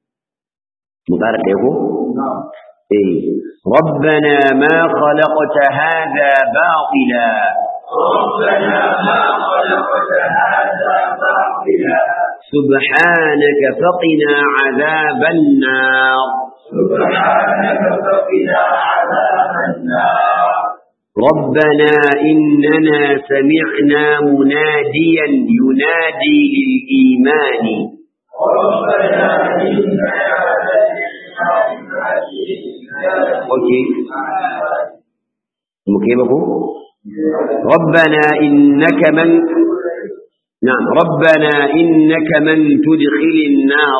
مبارك يقول إيه ربنا ما خلقت هذا باطلا ربنا ما خلقت هذا باطلا سبحانك فقنا عذاب النار سبحانك فقنا عذاب النار ربنا إننا سمعنا مناديا ينادي للإيمان ربنا إننا سمعنا أوكي مكيبكم ربنا إنك من نعم ربنا إنك من تدخل النار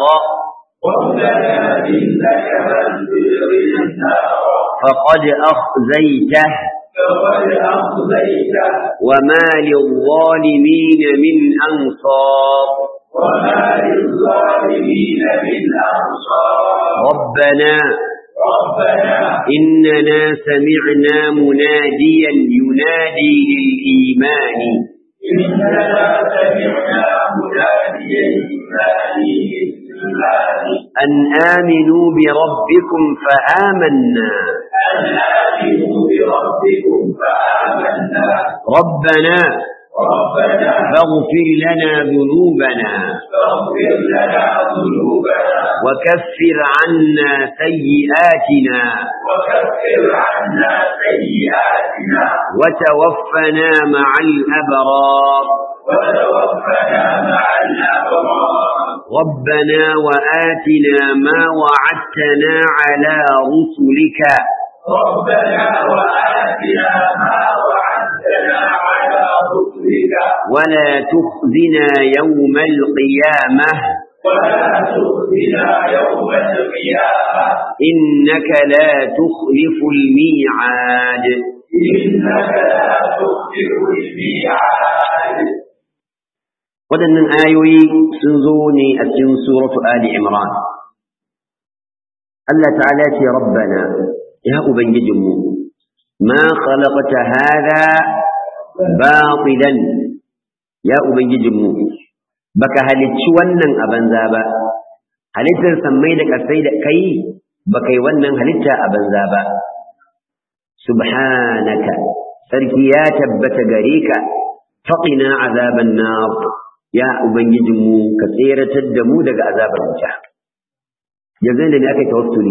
ربنا إنك من تدخل النار فقد أخزيته فقد أخزيته وما للظالمين من أنصار وما للظالمين من أنصار ربنا ربنا إننا سمعنا مناديا ينادي للإيمان إننا سمعنا مناديا ينادي للإيمان أن آمنوا بربكم فآمنا أن آمنوا بربكم فآمنا ربنا ربنا فاغفر لنا ذنوبنا فاغفر لنا ذنوبنا وكفر عنا سيئاتنا وكفر عنا سيئاتنا وتوفنا مع الأبرار وتوفنا مع الأبرار ربنا وآتنا ما وعدتنا على رسلك ربنا وآتنا ما وعدتنا على رسلك ولا تخزنا يوم القيامة ولا تخزنا يوم القيامة إنك لا تخلف الميعاد إنك لا تخلف الميعاد waɗannan ayoyi sun zo ne a cikin suratu Ali Imran. Allah ta'ala ce rabbana ya ubangijinmu ma khalaqta hada batilan ya ubangijinmu baka halicci wannan a banza ba halittar sammai da kasai da kai baka yi wannan halitta a banza ba subhanaka sarki ya tabbata gare ka faqina azaban nar ya ubangijinmu ka tseratar da mu daga azabar wuta yanzu da ne aka yi tawassuli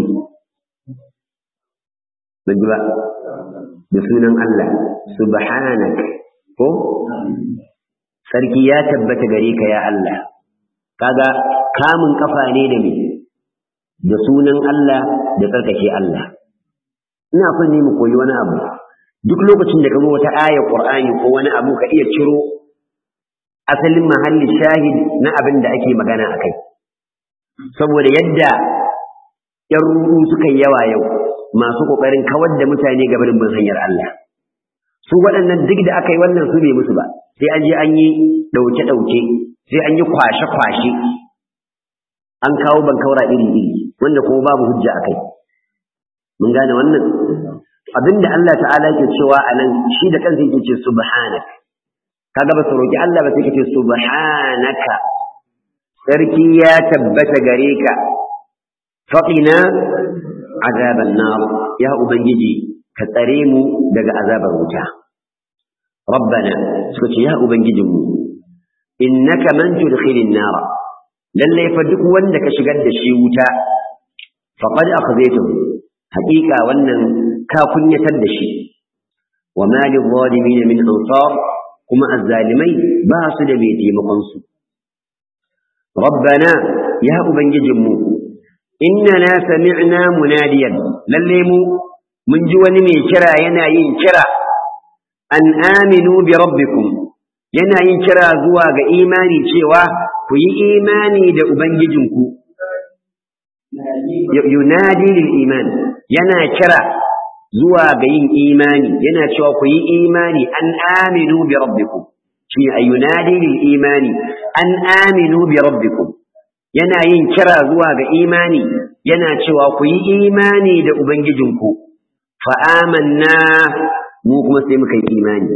ban ji ba da sunan Allah subhanak ko sarki ya tabbata gare ka ya Allah kaga kamun kafa ne da me da sunan Allah da tsarkake Allah ina son ne mu koyi wani abu duk lokacin da ka zo wata ayar Qur'ani ko wani abu ka iya ciro asalin mahallin shahid na abin da ake magana akai saboda yadda ‘yan ruɗu suka yi yawa yau masu ƙoƙarin kawar da mutane gabanin bin hanyar Allah. Su waɗannan duk da aka yi wannan su bai musu ba, sai an je an yi ɗauke-ɗauke, sai an yi kwashe-kwashe, an kawo bankaura iri-iri, wanda kuma babu hujja a kai. Mun gane wannan? Abin da Allah ta'ala ke cewa a nan shi da kansa yake ce subhanak. Kaga ba su roƙi Allah ba sai ka ce subhanaka. Sarki ya tabbata gare ka, faƙina azaban nar ya ubangiji ka tsare mu daga azabar wuta rabbana suka ce ya ubangijinmu innaka man tudkhilin nar lalle fa duk wanda ka shigar da shi wuta faqad akhzaytahu haqiqa wannan ka kunyatar da shi wa ma lil min ansar kuma azzalimai ba su da mai taimakon su rabbana ya ubangijinmu innana sami'na munadiyan lalle mu mun ji wani mai kira yana yin kira an aminu bi rabbikum yana yin kira zuwa ga imani cewa ku yi imani da ubangijinku yunadi lil iman yana kira zuwa ga yin imani yana cewa ku yi imani an aminu bi rabbikum shi ayunadi lil imani an aminu bi rabbikum yana yin kira zuwa ga imani yana cewa ku yi imani da Ubangijinku, fa'amanna mu kuma sai muka yi imani.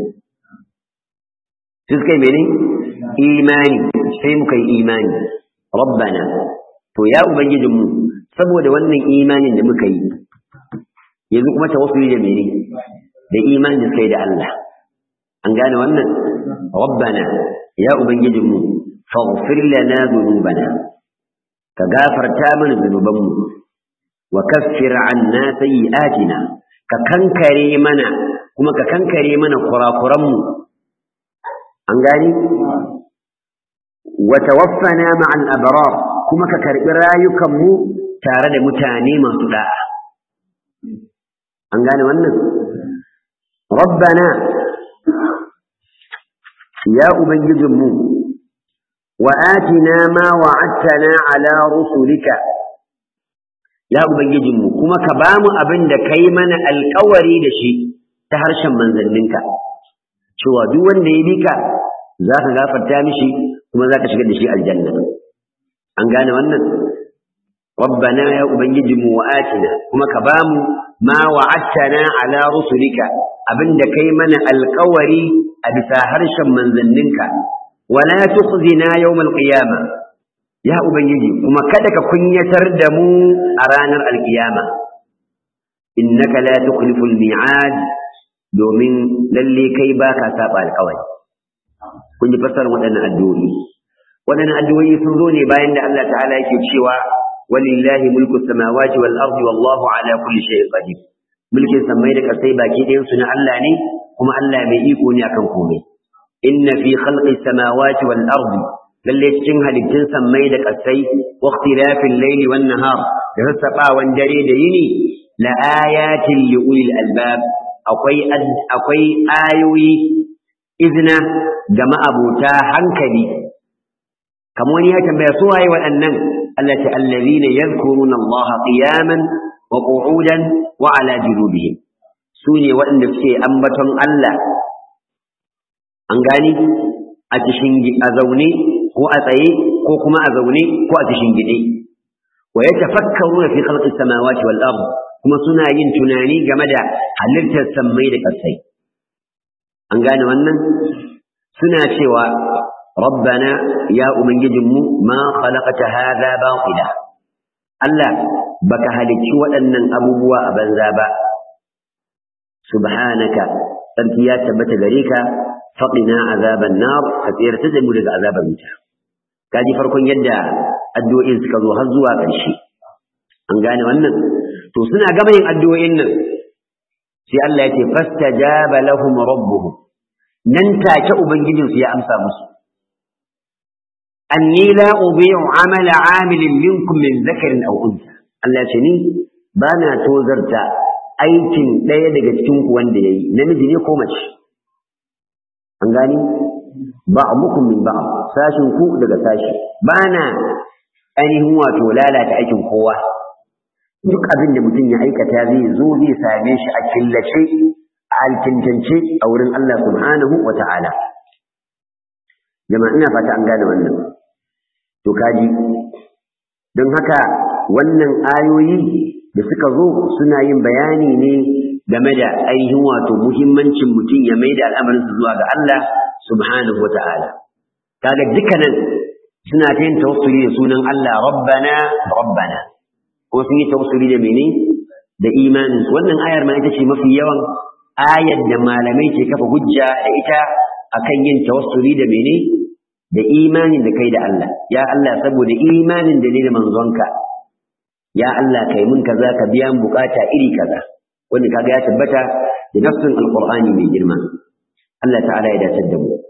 Suka yi mene? Imani, sai muka yi imani. Rabbana, to ya Ubangijinmu, saboda wannan imanin da muka yi, yanzu kuma tawassuli da mene? Da imanin da suka yi da Allah. An gane wannan? Rabbana, ya Ubangijinmu, faghfir lana dhunubana ka gafarta mana zunubanmu wa kaffir anna sayyi'atina ka kankare mana kuma ka kankare mana kurakuranmu an gani wa tawaffana ma'al abrar kuma ka karbi rayukanmu tare da mutane masu da'a an gane wannan rabbana ya ubangijinmu وآتنا ما وعدتنا على رسلك يا ubangijinmu kuma ka bamu abin da kai mana alkawari da shi ta harshen manzanninka cewa duk wanda ya bi ka za ka gafarta mishi kuma za ka shigar da shi aljanna an gane wannan rabbana ya ubangijinmu wa atina kuma ka bamu ma wa'adtana ala rusulika abin da kai mana alkawari a bisa harshen manzanninka wala tukhzina yawmal qiyama ya ubangiji kuma kada ka kunyatar da mu a ranar alkiyama innaka la tukhlifu almi'ad domin lalle kai baka saba alkawari kun ji fassarar waɗannan addu'o'i waɗannan addu'o'i sun zo ne bayan da Allah ta'ala yake cewa walillahi mulku samawati wal ardi wallahu ala kulli shay'in qadir mulkin sammai da kasai baki ɗayan su na Allah ne kuma Allah mai iko ne akan komai inna fi khalqi samawati wal ardi lalle cikin halittun sammai da kasai wa ikhtilafil layli wan nahar da sassaɓawan dare da yini la ayatin li ulil albab akwai akwai ayoyi izna ga ma'abuta hankali kamar wani ya tambaya su waye waɗannan Allah ta allazina yadhkuruna Allah qiyaman wa qu'udan wa ala junubihim su ne waɗanda suke ambaton Allah an gani a cikin a zaune ko a tsaye ko kuma a zaune ko a cikin gide wa yatafakkaruna fi khalqis samawati wal ard kuma suna yin tunani game da halittar sammai da ƙasai an gane wannan suna cewa rabbana ya ubangijinmu ma khalaqata hadha batila Allah baka halicci waɗannan abubuwa a banza ba subhanaka sarki ya tabbata gare ka faqina azaban nar ka tsirta da mu daga azabar wuta kaji farkon yadda addu'o'in suka zo har zuwa ƙarshe an gane wannan to suna gama yin addu'o'in nan sai Allah ya ce fastajaba lahum rabbuhum nan take ubangijin su ya amsa musu anni la udhi'u amala 'amilin minkum min dhakarin aw untha Allah ce ni ba na tozarta aikin ɗaya daga cikin ku wanda yayi namiji ne ko mace an gani ba'dukum min ba'd sashin ku daga sashi ba na ainihin wato lalata aikin kowa duk abin da mutum ya aikata zai zo zai same shi a killace a alkintance a wurin Allah subhanahu wa ta'ala jama'a ina fata an gane wannan to kaji don haka wannan ayoyi da suka zo suna yin bayani ne game da ainihin wato muhimmancin mutum ya mai da al'amarinsa zuwa ga Allah subhanahu wa ta'ala kaga dukkanin suna ta yin tawassuli da sunan Allah rabbana rabbana ko sun yi tawassuli da mene da imanin wannan ayar ma ita ce mafi yawan ayar da malamai ke kafa hujja da ita akan yin tawassuli da mene da imanin da kai da Allah ya Allah saboda imanin da ne da manzonka ya Allah kai mun kaza ka biya mun bukata iri kaza wanda kaga ya tabbata da nafsin alqur'ani mai girma Allah ta'ala ya dace da mu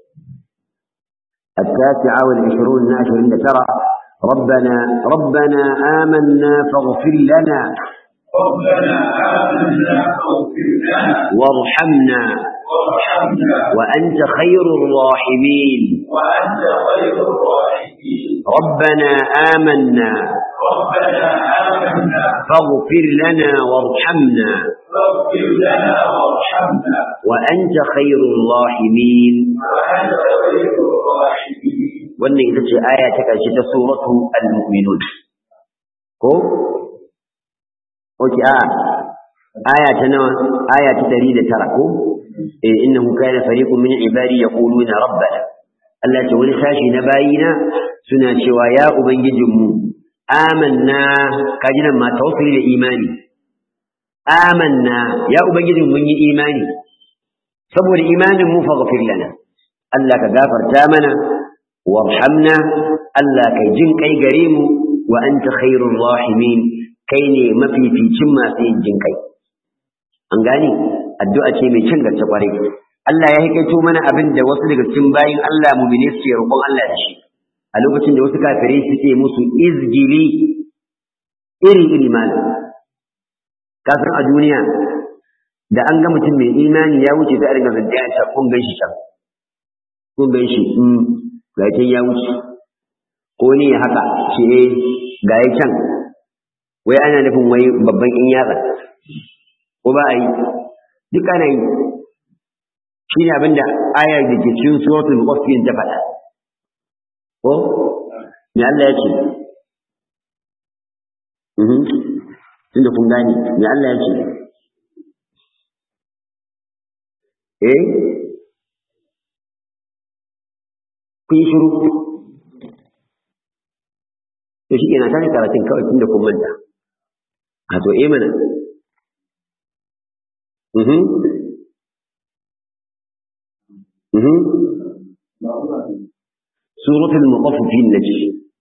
التاسعة والعشرون ناشر عند ترى ربنا ربنا آمنا فاغفر لنا ربنا آمنا فاغفر لنا وارحمنا وارحمنا وأنت خير الراحمين وأنت خير الراحمين ربنا آمنا ربنا آمنا فاغفر لنا وارحمنا فاغفر لنا وارحمنا وأنت خير الراحمين وأنت خير الراحمين wannan ita ce aya ta ƙarshe ta suratu al-mu'minun ko oke a aya ta nawa aya ta 109 ko eh innahu kana fariqun min ibadi yaquluna rabbana Allah ce wani sashi na bayina suna cewa ya ubangijinmu amanna kaji nan ma tawassuli da imani amanna ya ubangijin mun yi imani saboda imanin mu faghfir lana Allah ka gafarta mana warhamna Allah kai jin kai gare mu wa anta khairur rahimin kai ne mafificin masu yin jin kai an gane addu'a ce mai cin gaske kwarai Allah ya hikaito mana abin da wasu daga cikin bayin Allah mu'mini suke roƙon Allah da shi a lokacin da wasu kafirai suke musu izgili iri iri malam kafin a duniya da an ga mutum mai imani ya wuce sai a ringa zaddiya ta kun gan shi can kun gan shi in ga ya wuce ko ne ya haka ce eh ga ya can wai ana nufin wai babban in yatsa ko ba a yi duk ana yi shi ne abinda ayar da ke cikin suratul muqaffin ta faɗa ko me Allah ya ce mhm tunda kun gane me Allah ya ce eh kun yi shiru to shi kenan tashi karatun kawai tunda kun manta a to eh mana mhm mhm suratul mutaffifin nace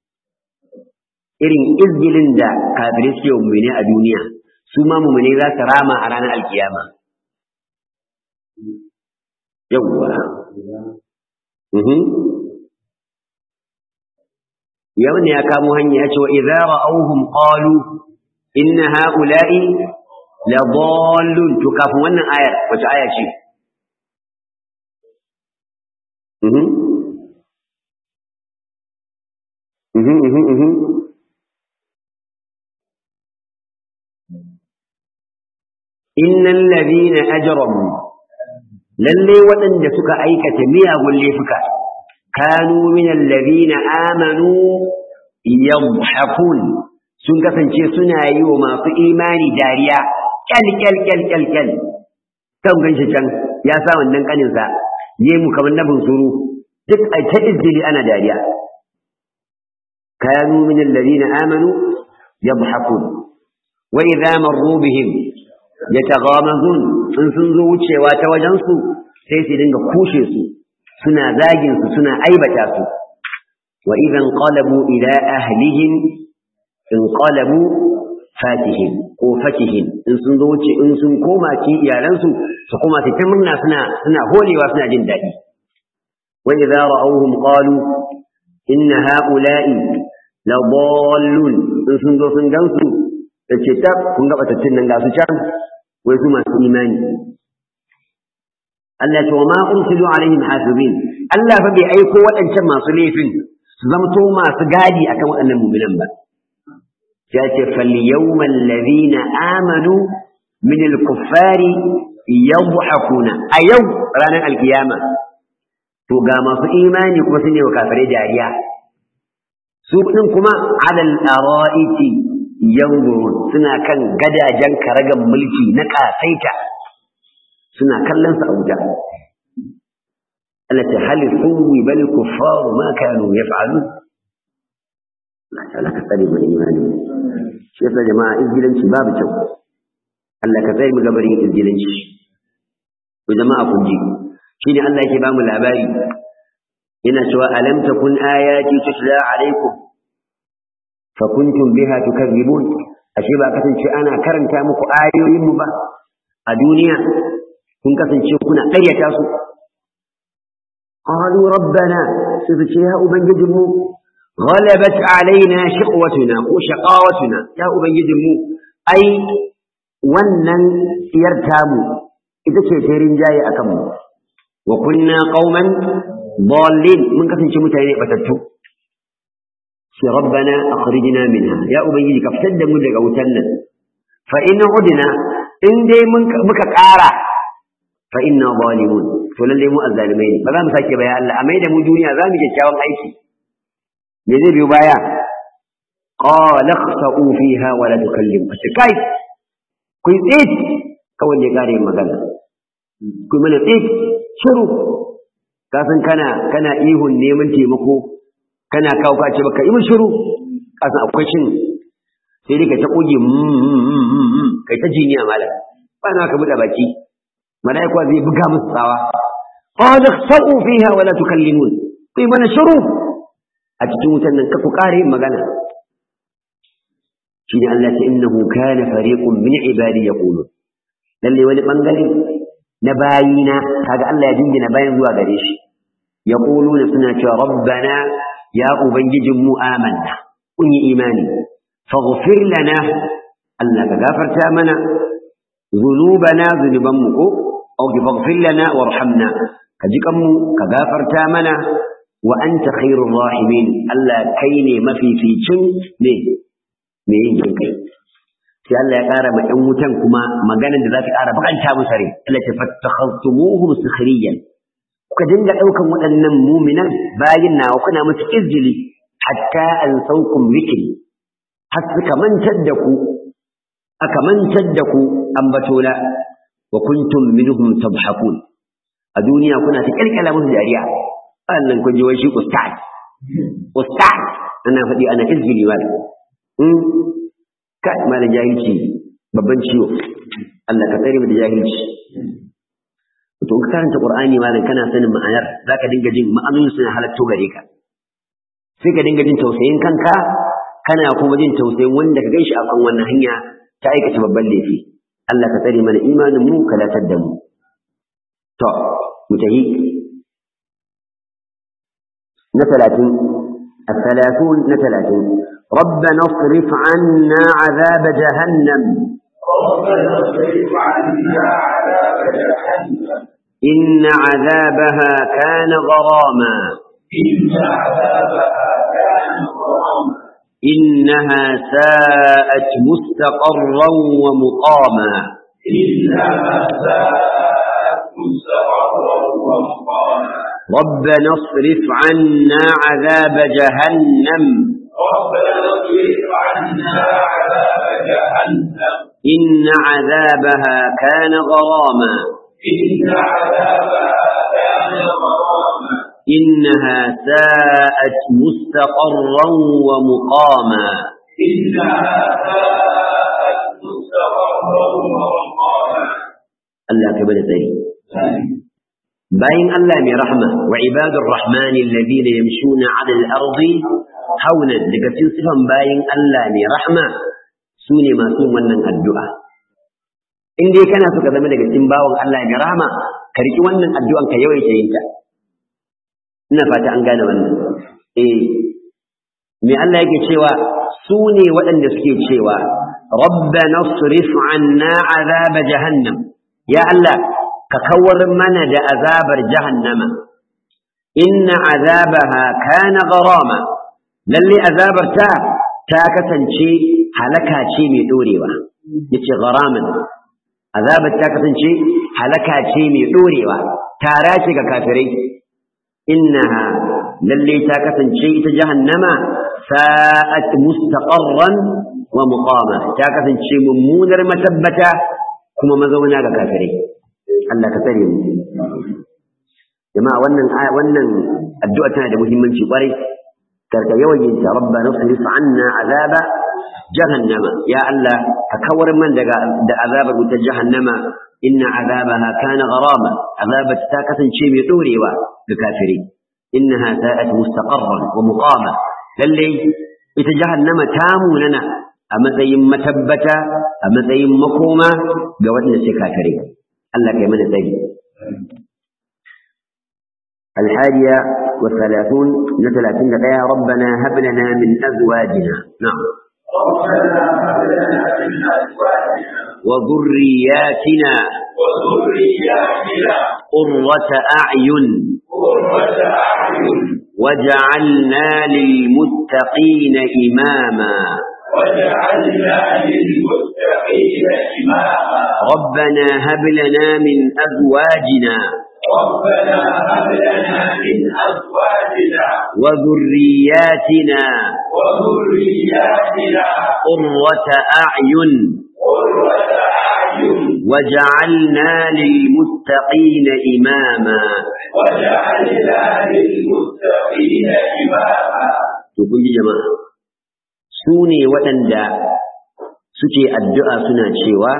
irin izgilin da kafirai suke wa mu'mini a duniya su ma mu'mini za su rama a ranar alkiyama yawwa mhm yau ne ya kamo hanya ya ce wa idza ra'awhum qalu inna ha'ula'i la dallun to kafin wannan ayar wace aya ce mhm mhm mhm mhm innal ladina ajramu lalle waɗanda suka aikata miyagun laifuka kanu minal ladina amanu yadhhakun sun kasance suna yi wa masu imani dariya kyal kyal kyal kyal kyal kan ganshi can ya sa wannan kanin sa mu kamar na bunsuru duk ai ta izgili ana dariya kanu minal ladina amanu yadhhakun wa idza marru bihim yataghamazun in sun zo wucewa ta wajen su sai su dinga kushe su suna zagin su suna aibata su wa idan qalabu ila ahlihim in qalabu fatihin ko fatihin in sun zo wuce in sun koma ci iyalansu su koma su ta murna suna suna holewa suna jin daɗi wa idza ra'awhum qalu inna ha'ula'i la dallun in sun zo sun gansu da ce ta kun ga batattun nan ga su can wai su masu imani Allah ce wa ma ursilu alaihim hasibin Allah fa bai aiko waɗancan masu laifin su zamto masu gadi akan waɗannan mu'minan ba ya ce fal yawmal ladina amanu min al kuffari yadhakuna a yau ranar alkiyama to ga masu imani kuma sun yi wa kafirai dariya su din kuma alal ara'iti yanzurun suna kan gadajen karagan mulki na kasaita suna kallon sa a wuta Allah ta hal suwi bal kuffar ma kanu yaf'alun Allah ta'ala ka tsare mana imani shi yasa jama'a izgilanci babu kyau Allah ka tsare mu gabarin izgilanci to jama'a kun ji shine Allah yake ba mu labari yana cewa alam takun ayati tutla alaikum fa kuntum biha tukadzibun ashe ba kasance ana karanta muku ayoyin mu ba a duniya kun kasance kuna ƙaryata su qalu rabbana sai ce ya ubangijin mu غلبت علينا شقوتنا ko shaqawatuna ya ubangijin mu ai wannan tsiyar tamu ita ce ta rinjaye akan mu wa kunna qauman dallin mun kasance mutane batattu shi rabbana akhrijna minha ya ubangiji ka fitar da mu daga wutan nan fa in udna in dai muka ƙara fa inna zalimun to lalle mu azzalimai ne ba za mu sake baya Allah a mai da mu duniya za mu kyakkyawan aiki me zai biyo baya qala khsa'u fiha wa la tukallim kai ku tsit kawai ne kare magana ku mana tsit shiru ka san kana kana ihun neman taimako kana kawo ka ce baka yi mun shiru ka san akwai shin sai dai ka ta koge kai ta jiniya malam ba na ka buɗe baki malaika zai buga musu tsawa qala khsa'u fiha wa la tukallimun ku mana shiru a cikin wutan nan ku kare magana shine Allah ta innahu kana fariqun min ibadi yaqulun lalle wani bangare na bayina kaga Allah ya dingina bayan zuwa gare shi yaquluna suna cewa rabbana ya ubangijin mu amanna kun yi imani faghfir lana Allah ka gafarta mana ذنوبنا ذنوبنا أو فاغفر لنا وارحمنا كجكم كغافرتا منا وأنت خير الراحمين ألا كيني ما في في شن ne me yin jin kai sai Allah ya ƙara ma ɗan wutan kuma maganar da za ta ƙara bakanta musu rai Allah ta fattakhastumuhum sukhriyan kuka dinga ɗaukan waɗannan muminan bayin nawa kuna musu izjili hatta an saukum zikri har suka mantar da ku aka mantar da ku ambatona wa kuntum minhum tabhakun a duniya kuna ta kalkala musu dariya wannan kun ji wai shi ustad ustad ana faɗi ana izgili mal in kai mal jahilci babban ciwo Allah ka tsare mu da jahilci to in ka karanta qur'ani malam kana sanin ma'anar zaka dinga jin ma'anonin suna halatto gare ka sai ka dinga jin tausayin kanka kana kuma jin tausayin wanda ka ganshi a kan wannan hanya ta aikata babban laifi Allah ka tsare mana imanin mu ka latar da mu to mu tahi na talatin الثلاثون نتلاتين ربنا اصرف عنا عذاب جهنم ربنا اصرف عنا عذاب جهنم إن عذابها كان غراما إن عذابها كان غراما إنها ساءت مستقرا ومقاما إنها ساءت مستقرا ومقاما ربنا اصرف عنا عذاب جهنم ربنا اصرف عنا عذاب جهنم إن عذابها كان غراما إن عذابها كان غراما إنها ساءت مستقرا ومقاما إنها ساءت مستقرا ومقاما الله كبر سيد باين الله من رحمة وعباد الرحمن الذين يمشون على الأرض هونا لكتن صفا باين الله من رحمة سوني ما سون ونن الدعاء in dai kana so ka zama daga cikin bawon Allah mai rahama ka riki wannan addu'an ka yawaita yin ta ina fata an gane wannan eh me Allah yake cewa su ne waɗanda suke cewa rabbana sarif anna azab jahannam ya Allah ka kawar mana da azabar jahannama inna azabaha kana gharama lalle azabar ta ta kasance halaka ce mai dorewa yace gharaman azabar ta kasance halaka ce mai dorewa tara ce ga kafirai innaha lalle ta kasance ita jahannama sa'at mustaqarran wa muqama ta kasance mummunar matabbata kuma mazauna ga kafirai Allah ka tsare mu jama'a wannan wannan addu'a tana da muhimmanci kwarai karka yawan yin ta rabbana sarif anna azaba jahannama ya Allah ka kawar man daga da azabar wutar jahannama inna azabaha kana gharama azabat ta kasance mai dorewa ga kafiri innaha sa'at mustaqarran wa muqama lalle ita jahannama ta munana a matsayin matabbata a matsayin makoma ga waɗanda suke kafirai Allah kai mana tsari الحادية والثلاثون لثلاثين دقيقة ربنا هب لنا من أزواجنا نعم ربنا هب لنا من أزواجنا وذرياتنا وذرياتنا قرة أعين قرة أعين وجعلنا للمتقين إماما واجعلنا للمتقين إماما ربنا هب لنا من أزواجنا ربنا هب لنا من أزواجنا وذرياتنا وذرياتنا قرة أعين قرة أعين وجعلنا للمتقين إماما وجعلنا للمتقين إماما تقول جماعة سوني waɗanda suke addu'a suna cewa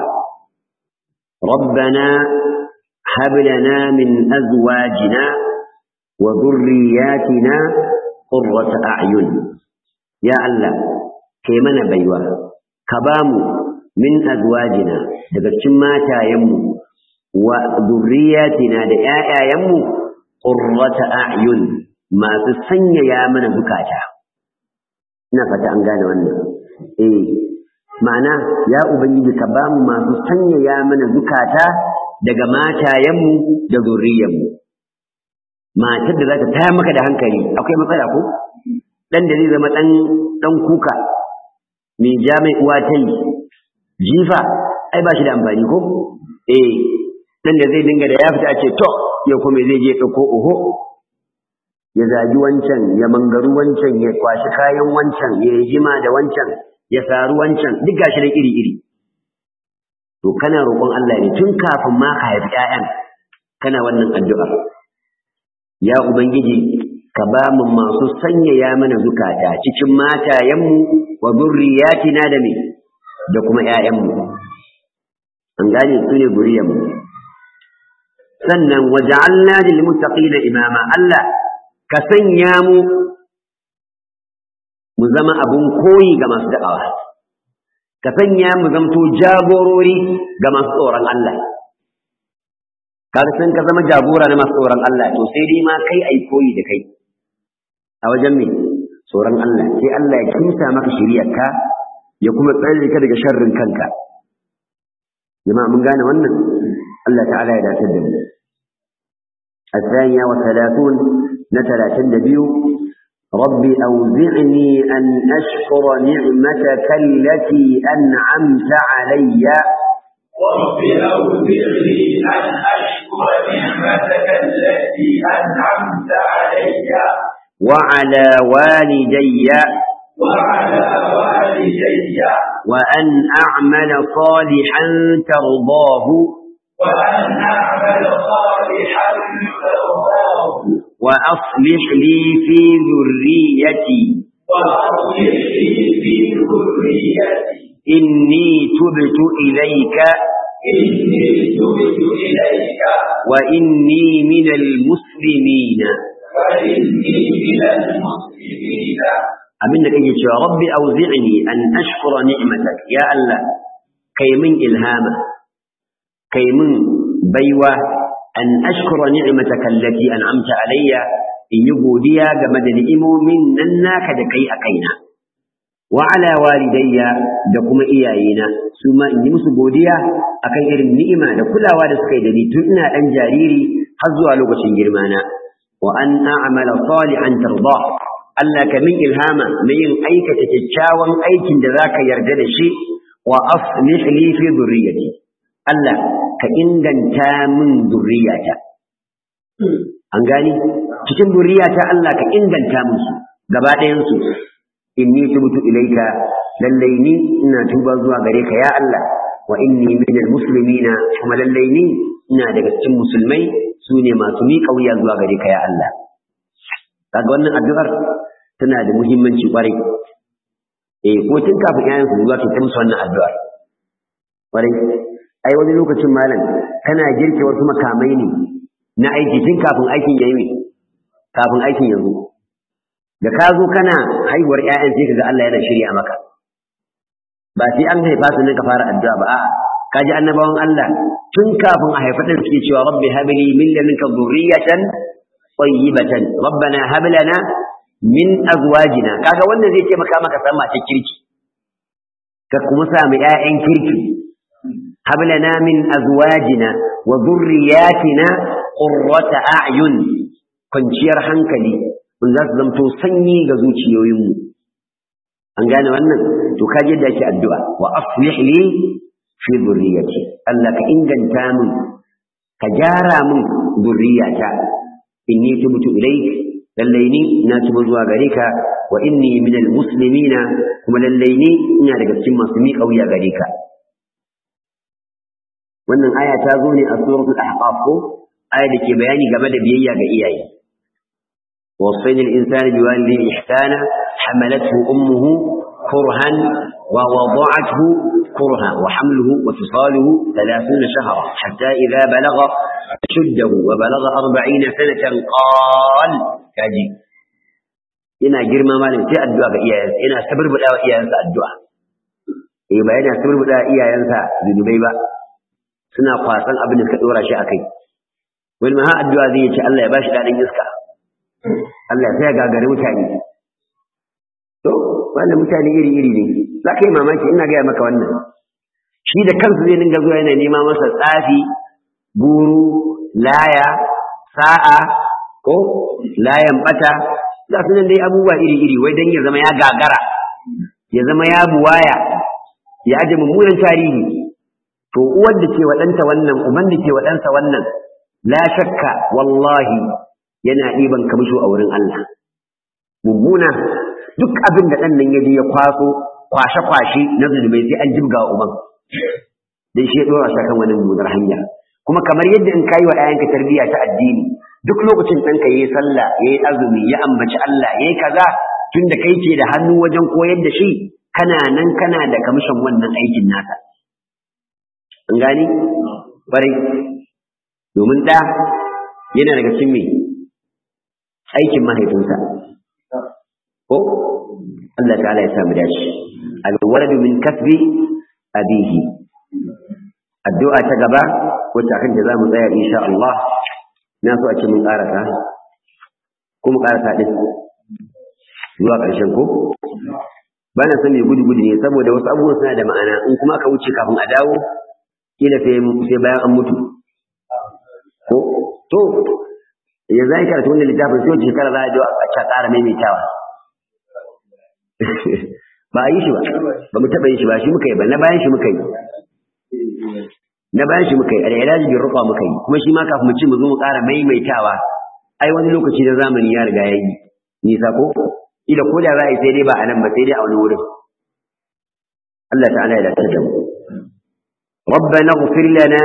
ربنا هب لنا من أزواجنا وذرياتنا قرة أعين يا الله كيمنا بيوا كبامو من أزواجنا دقشن ماتايمو وذرياتنا دعايمو قرة أعين ما تسنى يا من بكاتا نفت أنقال وانا إيه ma'ana ya ubangiji ka ba mu masu sanyaya mana zukata daga matayenmu da zurriyanmu matar da za ta taya maka da hankali akwai matsala ko dan da zai zama dan dan kuka mai ja mai uwa ta yi jifa ai ba shi da amfani ko eh dan da zai dinga da ya fita a ce to yau kuma zai je ɗauko oho ya zagi wancan ya mangaru wancan ya kwashi kayan wancan ya yi jima da wancan ya saru wancan duk gashi nan iri-iri to kana roƙon Allah ne tun kafin ma ka haifi ƴaƴan kana wannan addu'a ya ubangiji ka ba mu masu sanyaya mana zukata cikin matayenmu wa zurriyatina da me da kuma ƴaƴanmu an gane su ne zuriyarmu sannan waja'alna lil muttaqina imama Allah ka sanya mu mu zama abun koyi ga masu da'awa ka sanya mu zamto jagorori ga masu tsoron Allah kaga san ka zama jagora na masu tsoron Allah to sai dai ma kai ai koyi da kai a wajen me tsoron Allah sai Allah ya kinta maka shiriyarka ya kuma tsare ka daga sharrin kanka jama'a mun gane wannan Allah ta'ala ya dace da mu الثانية والثلاثون نتلا تندبيو رب أوزعني أن أشكر نعمتك التي أنعمت علي رب أوزعني أن أشكر نعمتك التي أنعمت علي وعلى والدي وعلى والدي وأن أعمل صالحا ترضاه وأن أعمل صالحا ترضاه وأصلح لي في ذريتي وأصلح لي في ذريتي إني تبت إليك إني تبت إليك وإني من المسلمين وإني من المسلمين abin da kake cewa rabbi auzi'ni an ashkura ni'matak ya Allah kai min ilhama kai min baiwa an ashkura ni'mataka allati an'amta alayya in yi godiya game da ni'imomin nan naka da kai a kaina wa ala walidayya da kuma iyayena su ma in yi musu godiya akan irin ni'ima da kulawa da suka yi da ni tun ina dan jariri har zuwa lokacin girma na wa an a'mala salihan tarda Allah ka min ilhama na yin aikata kyakkyawan aikin da zaka yarda da shi wa aslih li fi dhurriyyati Allah ka inganta min dhurriyyata an gani cikin dhurriyyata Allah ka inganta musu gaba ɗayan su inni tubtu ilaika lallai ni ina tuba zuwa gare ka ya Allah wa inni minal muslimina kuma lallai ni ina daga cikin musulmai su ne masu miƙa wuya zuwa gare ka ya Allah kaga wannan addu'ar tana da muhimmanci kwarai eh ko tun kafin yayin su zuwa ta musu wannan addu'ar kwarai ai wani lokacin malam kana girke wasu makamai ne na aiki tun kafin aikin yayi kafin aikin yanzu da ka zo kana haihuwar ƴaƴan sai kaga Allah yana shirya maka ba sai an haifa su ne ka fara addu'a ba a'a ka ji annabawan Allah tun kafin a haifa din suke cewa rabbi habli min ladunka dhurriyatan tayyibatan rabbana hab lana min azwajina kaga wannan zai taimaka maka san mace kirki ka kuma samu ƴaƴan kirki hab lana min azwajina wa dhurriyyatina qurrata a'yun kwanciyar hankali kun za su zamto sanyi ga zuciyoyinmu an gane wannan to ka je da ake addu'a wa aslih li fi dhurriyyati Allah ka inganta min ka gyara min dhurriyyata inni tubtu ilayk lallai ni na tuba zuwa gare ka wa inni minal muslimina kuma lallai ni ina daga cikin masu miƙa wuya gare ka wannan aya ta zo ne a suratul ahqaf ko aya da ke bayani game da biyayya ga iyaye ووصينا الإنسان بوالديه إحسانا حملته أمه كرها ووضعته كرها وحمله وفصاله ثلاثون شهرا حتى إذا بلغ شده وبلغ أربعين سنة قال كاجي ina girma malam sai addu'a ga iyayensa ina saburbuda wa iyayensa addu'a eh ba yana saburbuda iyayensa zunubai ba suna kwasan abin da suka dora shi akai wani ma ha addu'a zai ce Allah ya bashi dadin iska Allah sai ya gagari mutane to wannan mutane iri iri ne za ka yi mamaki ina gaya maka wannan shi da kansu zai dinga zuwa yana nema masa tsafi guru laya sa'a ko layan bata ga su nan dai abubuwa iri-iri wai don ya zama ya gagara ya zama ya buwaya ya aje mummunan tarihi to uwar da ke waɗanta wannan uban da ke waɗansa wannan la shakka wallahi yana ɗiban kamisho a wurin Allah mummuna duk abin da ɗan nan ya je ya kwaso kwashe-kwashe na zunubai sai an jibga wa uban dan shi ya ɗora shi kan wani mummunar hanya kuma kamar yadda in kayi wa ɗayanka tarbiyya ta addini duk lokacin ɗanka ya yi sallah ya yi azumi ya ambaci Allah ya yi kaza tun da kai ke da hannu wajen koyar da shi kana nan kana da kamishin wannan aikin naka an gani bari domin ɗa yana daga cikin mai aikin mahaifinsa ko Allah ta'ala ya samu dace alwaladu min kasbi abihi addu'a ta gaba wacce akan ta zamu tsaya insha Allah na so a ce mun karasa ko mu karasa din zuwa ƙarshen ko ba na son mai gudu gudu ne saboda wasu abubuwan suna da ma'ana in kuma aka wuce kafin a dawo kila sai sai bayan an mutu ko to yanzu ai karatu wannan littafin sai wace shekara za a je a ƙara maimaitawa ba a yi shi ba ba mu taɓa yin shi ba shi muka yi ba na bayan shi muka yi na bayan shi muka yi al'ilaji bin ruqa muka yi kuma shi ma kafin mu ci mu zo mu ƙara maimaitawa ai wani lokaci da zamani ya riga ya yi nisa ko ila ko da za a yi sai dai ba a nan ba sai dai a wani wurin Allah ta'ala ya dace da mu ربنا اغفر لنا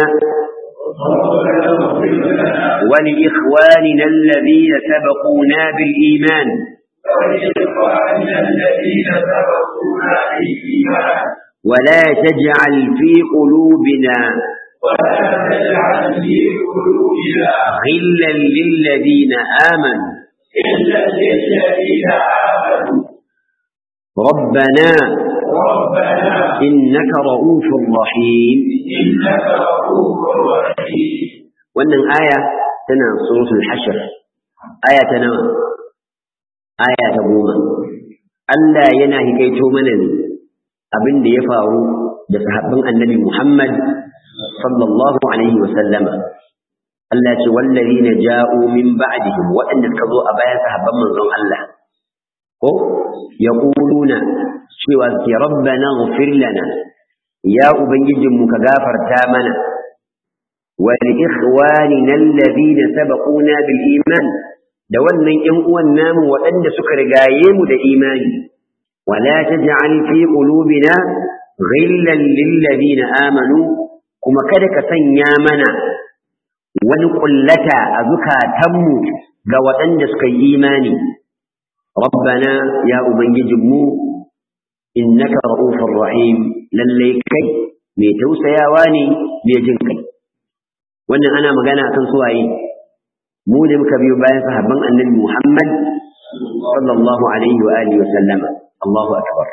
ولإخواننا الذين سبقونا بالإيمان ولإخواننا الذين سبقونا بالإيمان ولا تجعل في قلوبنا ولا تجعل في قلوبنا غلا للذين آمنوا إلا للذين آمنوا ربنا ربنا إنك رؤوف رحيم إنك رؤوف رحيم wannan aya tana suratul hashr aya ta nawa aya ta goma Allah yana hikaito mana ne abin da ya faru da sahabban annabi Muhammad sallallahu alaihi wa sallama Allah ce wallazina ja'u min ba'dihim waɗanda suka zo a bayan sahabban manzon Allah ko yaquluna cewa ki rabbana ighfir lana ya ubangijinmu ka gafarta mana wa li ikhwanina alladhina sabaquna bil iman da wannan ƴan uwan namu waɗanda suka rigaye mu da imani wala taj'al fi qulubina ghillan lil ladina amanu kuma kada ka sanya mana wani kullata a zukatanmu ga waɗanda suka yi imani rabbana ya ubangijinmu innaka ra'ufur rahim lalle kai mai tausayawa ne mai jin kai wannan ana magana akan suwaye mu ne muka biyo bayan sahabban annabi Muhammad sallallahu alaihi wa alihi wa sallama Allahu akbar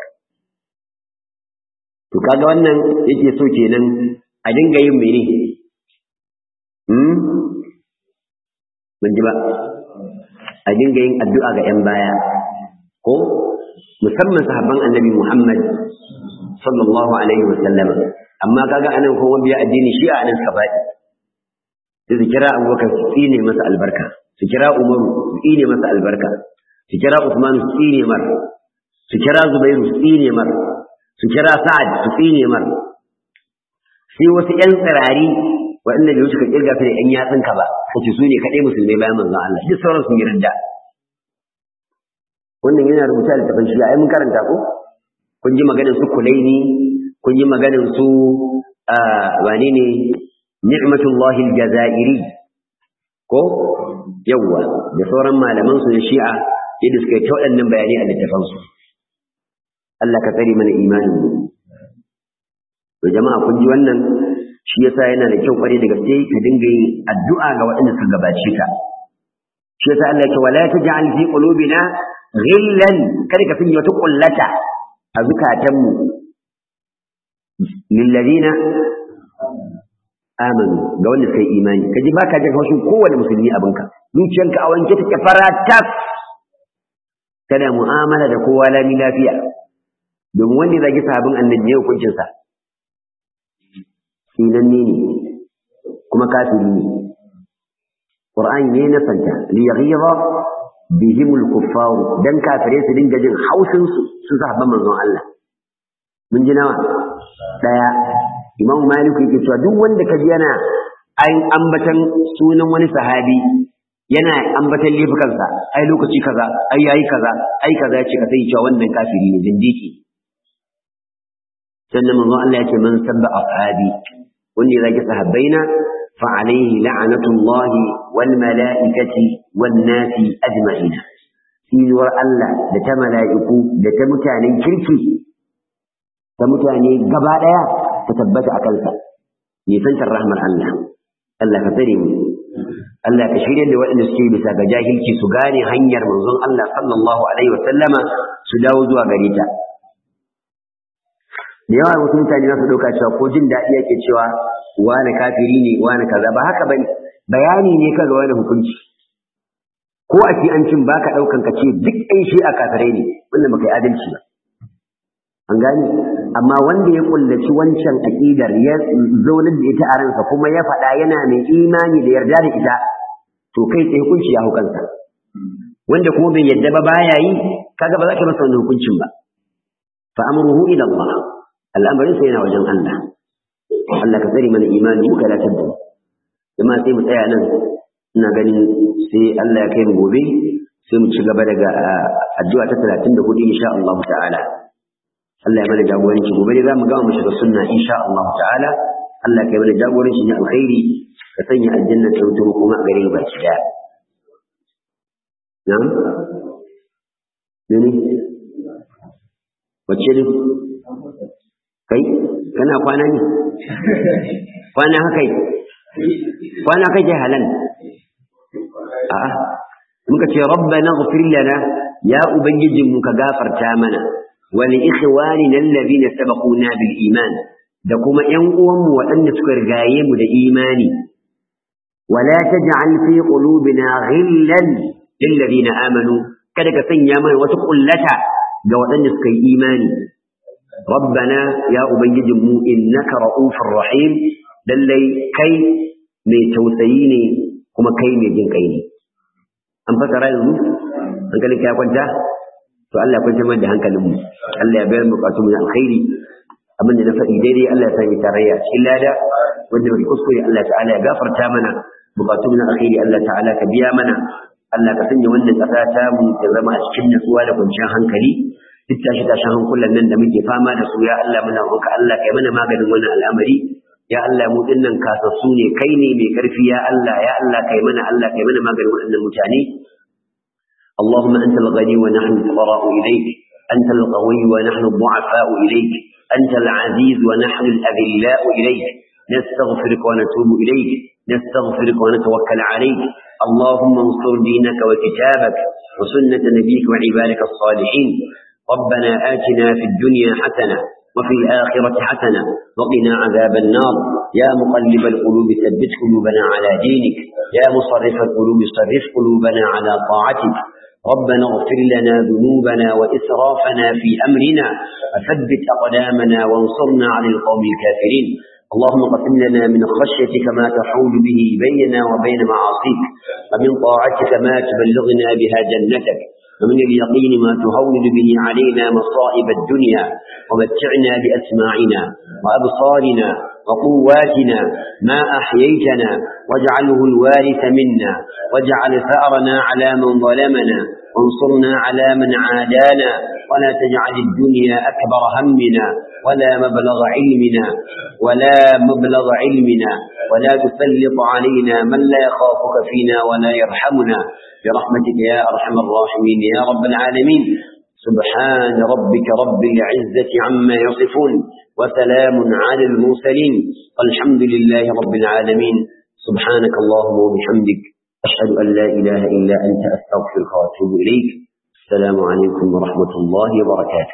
to kaga wannan yake so kenan a dinga yin mene hmm mun ji ba a dinga yin addu'a ga yan baya ko musamman sahabban annabi Muhammad sallallahu alaihi wa sallama amma kaga anan ko wanda ya addini shi a anan sabai sai su kira abubakar su tsine masa albarka su kira umaru su tsine masa albarka su kira usman su tsine mar su kira zubairu su tsine mar su kira sa'ad su tsine mar sai wasu ƴan tsirari waɗanda da suka kirga su da ƴan yatsunka ba kace su ne kaɗai musulmai bayan manzon Allah duk sauran sun yi ridda wannan yana rubuta da tafin shi ai mun karanta ko kun ji maganar su kulaini kun ji maganar su wane ne ni'matullahi aljazairi ko yawwa da sauran malaman su na shi'a yadda suka yi ta waɗannan bayanai a littafan su Allah ka tsare mana imanin mu to jama'a kun ji wannan shi yasa yana da kyau kware da gaske ka dinga yin addu'a ga waɗanda suka gabace ka shi yasa Allah ya ce wala taj'al fi qulubina ghillan kada ka sanya wata kullata a zukatanmu lilladina amanu ga wanda suka yi imani ka ji baka jin haushin kowane musulmi abinka zuciyarka a wanke take fara tas kana mu'amala da kowa lami lafiya domin wanda ya zagi sahabin annabi ne hukuncin sa sinanne ne kuma kafiri ne qur'ani ne na santa li yaghira bihim al-kuffar dan kafire su dinga jin haushin su su sahabban manzon Allah mun ji nawa daya Imam Malik yake cewa duk wanda kaji yana an ambatan sunan wani sahabi yana ambatan laifukansa ai lokaci kaza ai yayi kaza ai kaza ya ce ka sai cewa wannan kafiri ne zindiki sannan manzo Allah ya ce man sabba ashabi wanda ya zagi sahabbaina fa alaihi la'natullahi wal mala'ikati wan nasi ajma'ina sinuwar Allah da ta mala'iku da ta mutanen kirki ta mutane gaba daya ta tabbata a kansa nisantar rahmar Allah Allah ka tsare mu Allah ka shirya da waɗanda suke bisa ga jahilci su gane hanyar manzon Allah sallallahu alaihi wasallama su dawo zuwa gare ta da yawa wasu mutane za su ɗauka cewa ko jin daɗi yake cewa wani kafiri ne wani kaza ba haka bane bayani ne kaga wani hukunci ko a ci an cin baka ɗaukan ka ce duk ɗan shi a kafirai ne wannan baka yi adalci ba an gane amma wanda ya kullaci wancan aqidar ya zaunar da ita a ransa kuma ya faɗa yana mai imani da yarda da ita to kai tsaye hukunci ya hukansa wanda kuma bai yarda ba baya yi kaga ba za ka masa wannan hukuncin ba fa amruhu ila Allah al'amarin sa yana wajen Allah Allah ka tsare mana imani muka latar da jama'a sai mu tsaya nan ina ganin sai Allah ya kai mu gobe sai mu ci gaba daga addu'a ta 34 insha Allah ta'ala Allah ya mana jagoranci gobe dai zamu gama mu shiga sunna insha Allah ta'ala Allah ya mana jagoranci ne alkhairi ka sanya aljanna ta wuce kuma a gare mu baki daya na'am ne wacce ne kai kana kwana ne kwana haka kwana kake halan a'a muka ce rabbana ighfir lana ya ubangijinmu ka gafarta mana ولإخواننا الذين سبقونا بالإيمان da kuma ‘yan uwanmu waɗanda suka rigaye mu da imani, wala ta ja'al fi qulubina ghillan lil ladina amanu kada ka sanya mana wata kullata ga waɗanda suka yi imani rabbana ya ubangijinmu innaka ra'ufur rahim lallai kai mai tausayi ne kuma kai mai jin kai ne an fasara yanzu hankalin ka ya kwanta to Allah ya kwanta da hankalin mu Allah ya bayar bukatu mu alkhairi abin da na faɗi daidai Allah ya sanya tarayya cikin lada wanda bai kuskure Allah ta'ala ya gafarta mana bukatu mu alkhairi Allah ta'ala ka biya mana Allah ka sanya wannan ƙasa ta mu ta zama a cikin natsuwa da kwanciyar hankali duk tashi tashin hankulan nan da muke fama da su ya Allah muna roƙa Allah kai mana maganin wannan al'amari ya Allah mu dinnan kasassu ne kai ne mai karfi ya Allah ya Allah kai mana Allah kai mana maganin waɗannan mutane اللهم أنت الغني ونحن الفقراء إليك أنت القوي ونحن الضعفاء إليك أنت العزيز ونحن الأذلاء إليك نستغفرك ونتوب إليك نستغفرك ونتوكل عليك اللهم انصر دينك وكتابك وسنة نبيك وعبادك الصالحين ربنا آتنا في الدنيا حسنة وفي الآخرة حسنة وقنا عذاب النار يا مقلب القلوب ثبت قلوبنا على دينك يا مصرف القلوب صرف قلوبنا على طاعتك ربنا اغفر لنا ذنوبنا وإسرافنا في أمرنا وثبت أقدامنا وانصرنا على القوم الكافرين اللهم قسم لنا من خشيتك ما تحول به بيننا وبين معاصيك ومن طاعتك ما تبلغنا بها جنتك ومن اليقين ما تهون به علينا مصائب الدنيا ومتعنا بأسماعنا وأبصارنا وقواتنا ما أحييتنا واجعله الوارث منا واجعل ثأرنا على من ظلمنا وانصرنا على من عادانا ولا تجعل الدنيا أكبر همنا ولا مبلغ علمنا ولا مبلغ علمنا ولا تسلط علينا من لا يخافك فينا ولا يرحمنا برحمتك يا أرحم الراحمين يا رب العالمين سبحان ربك رب العزة عما يصفون وسلام على المرسلين والحمد لله رب العالمين سبحانك اللهم وبحمدك أشهد أن لا إله إلا أنت أستغفرك وأتوب إليك السلام عليكم ورحمة الله وبركاته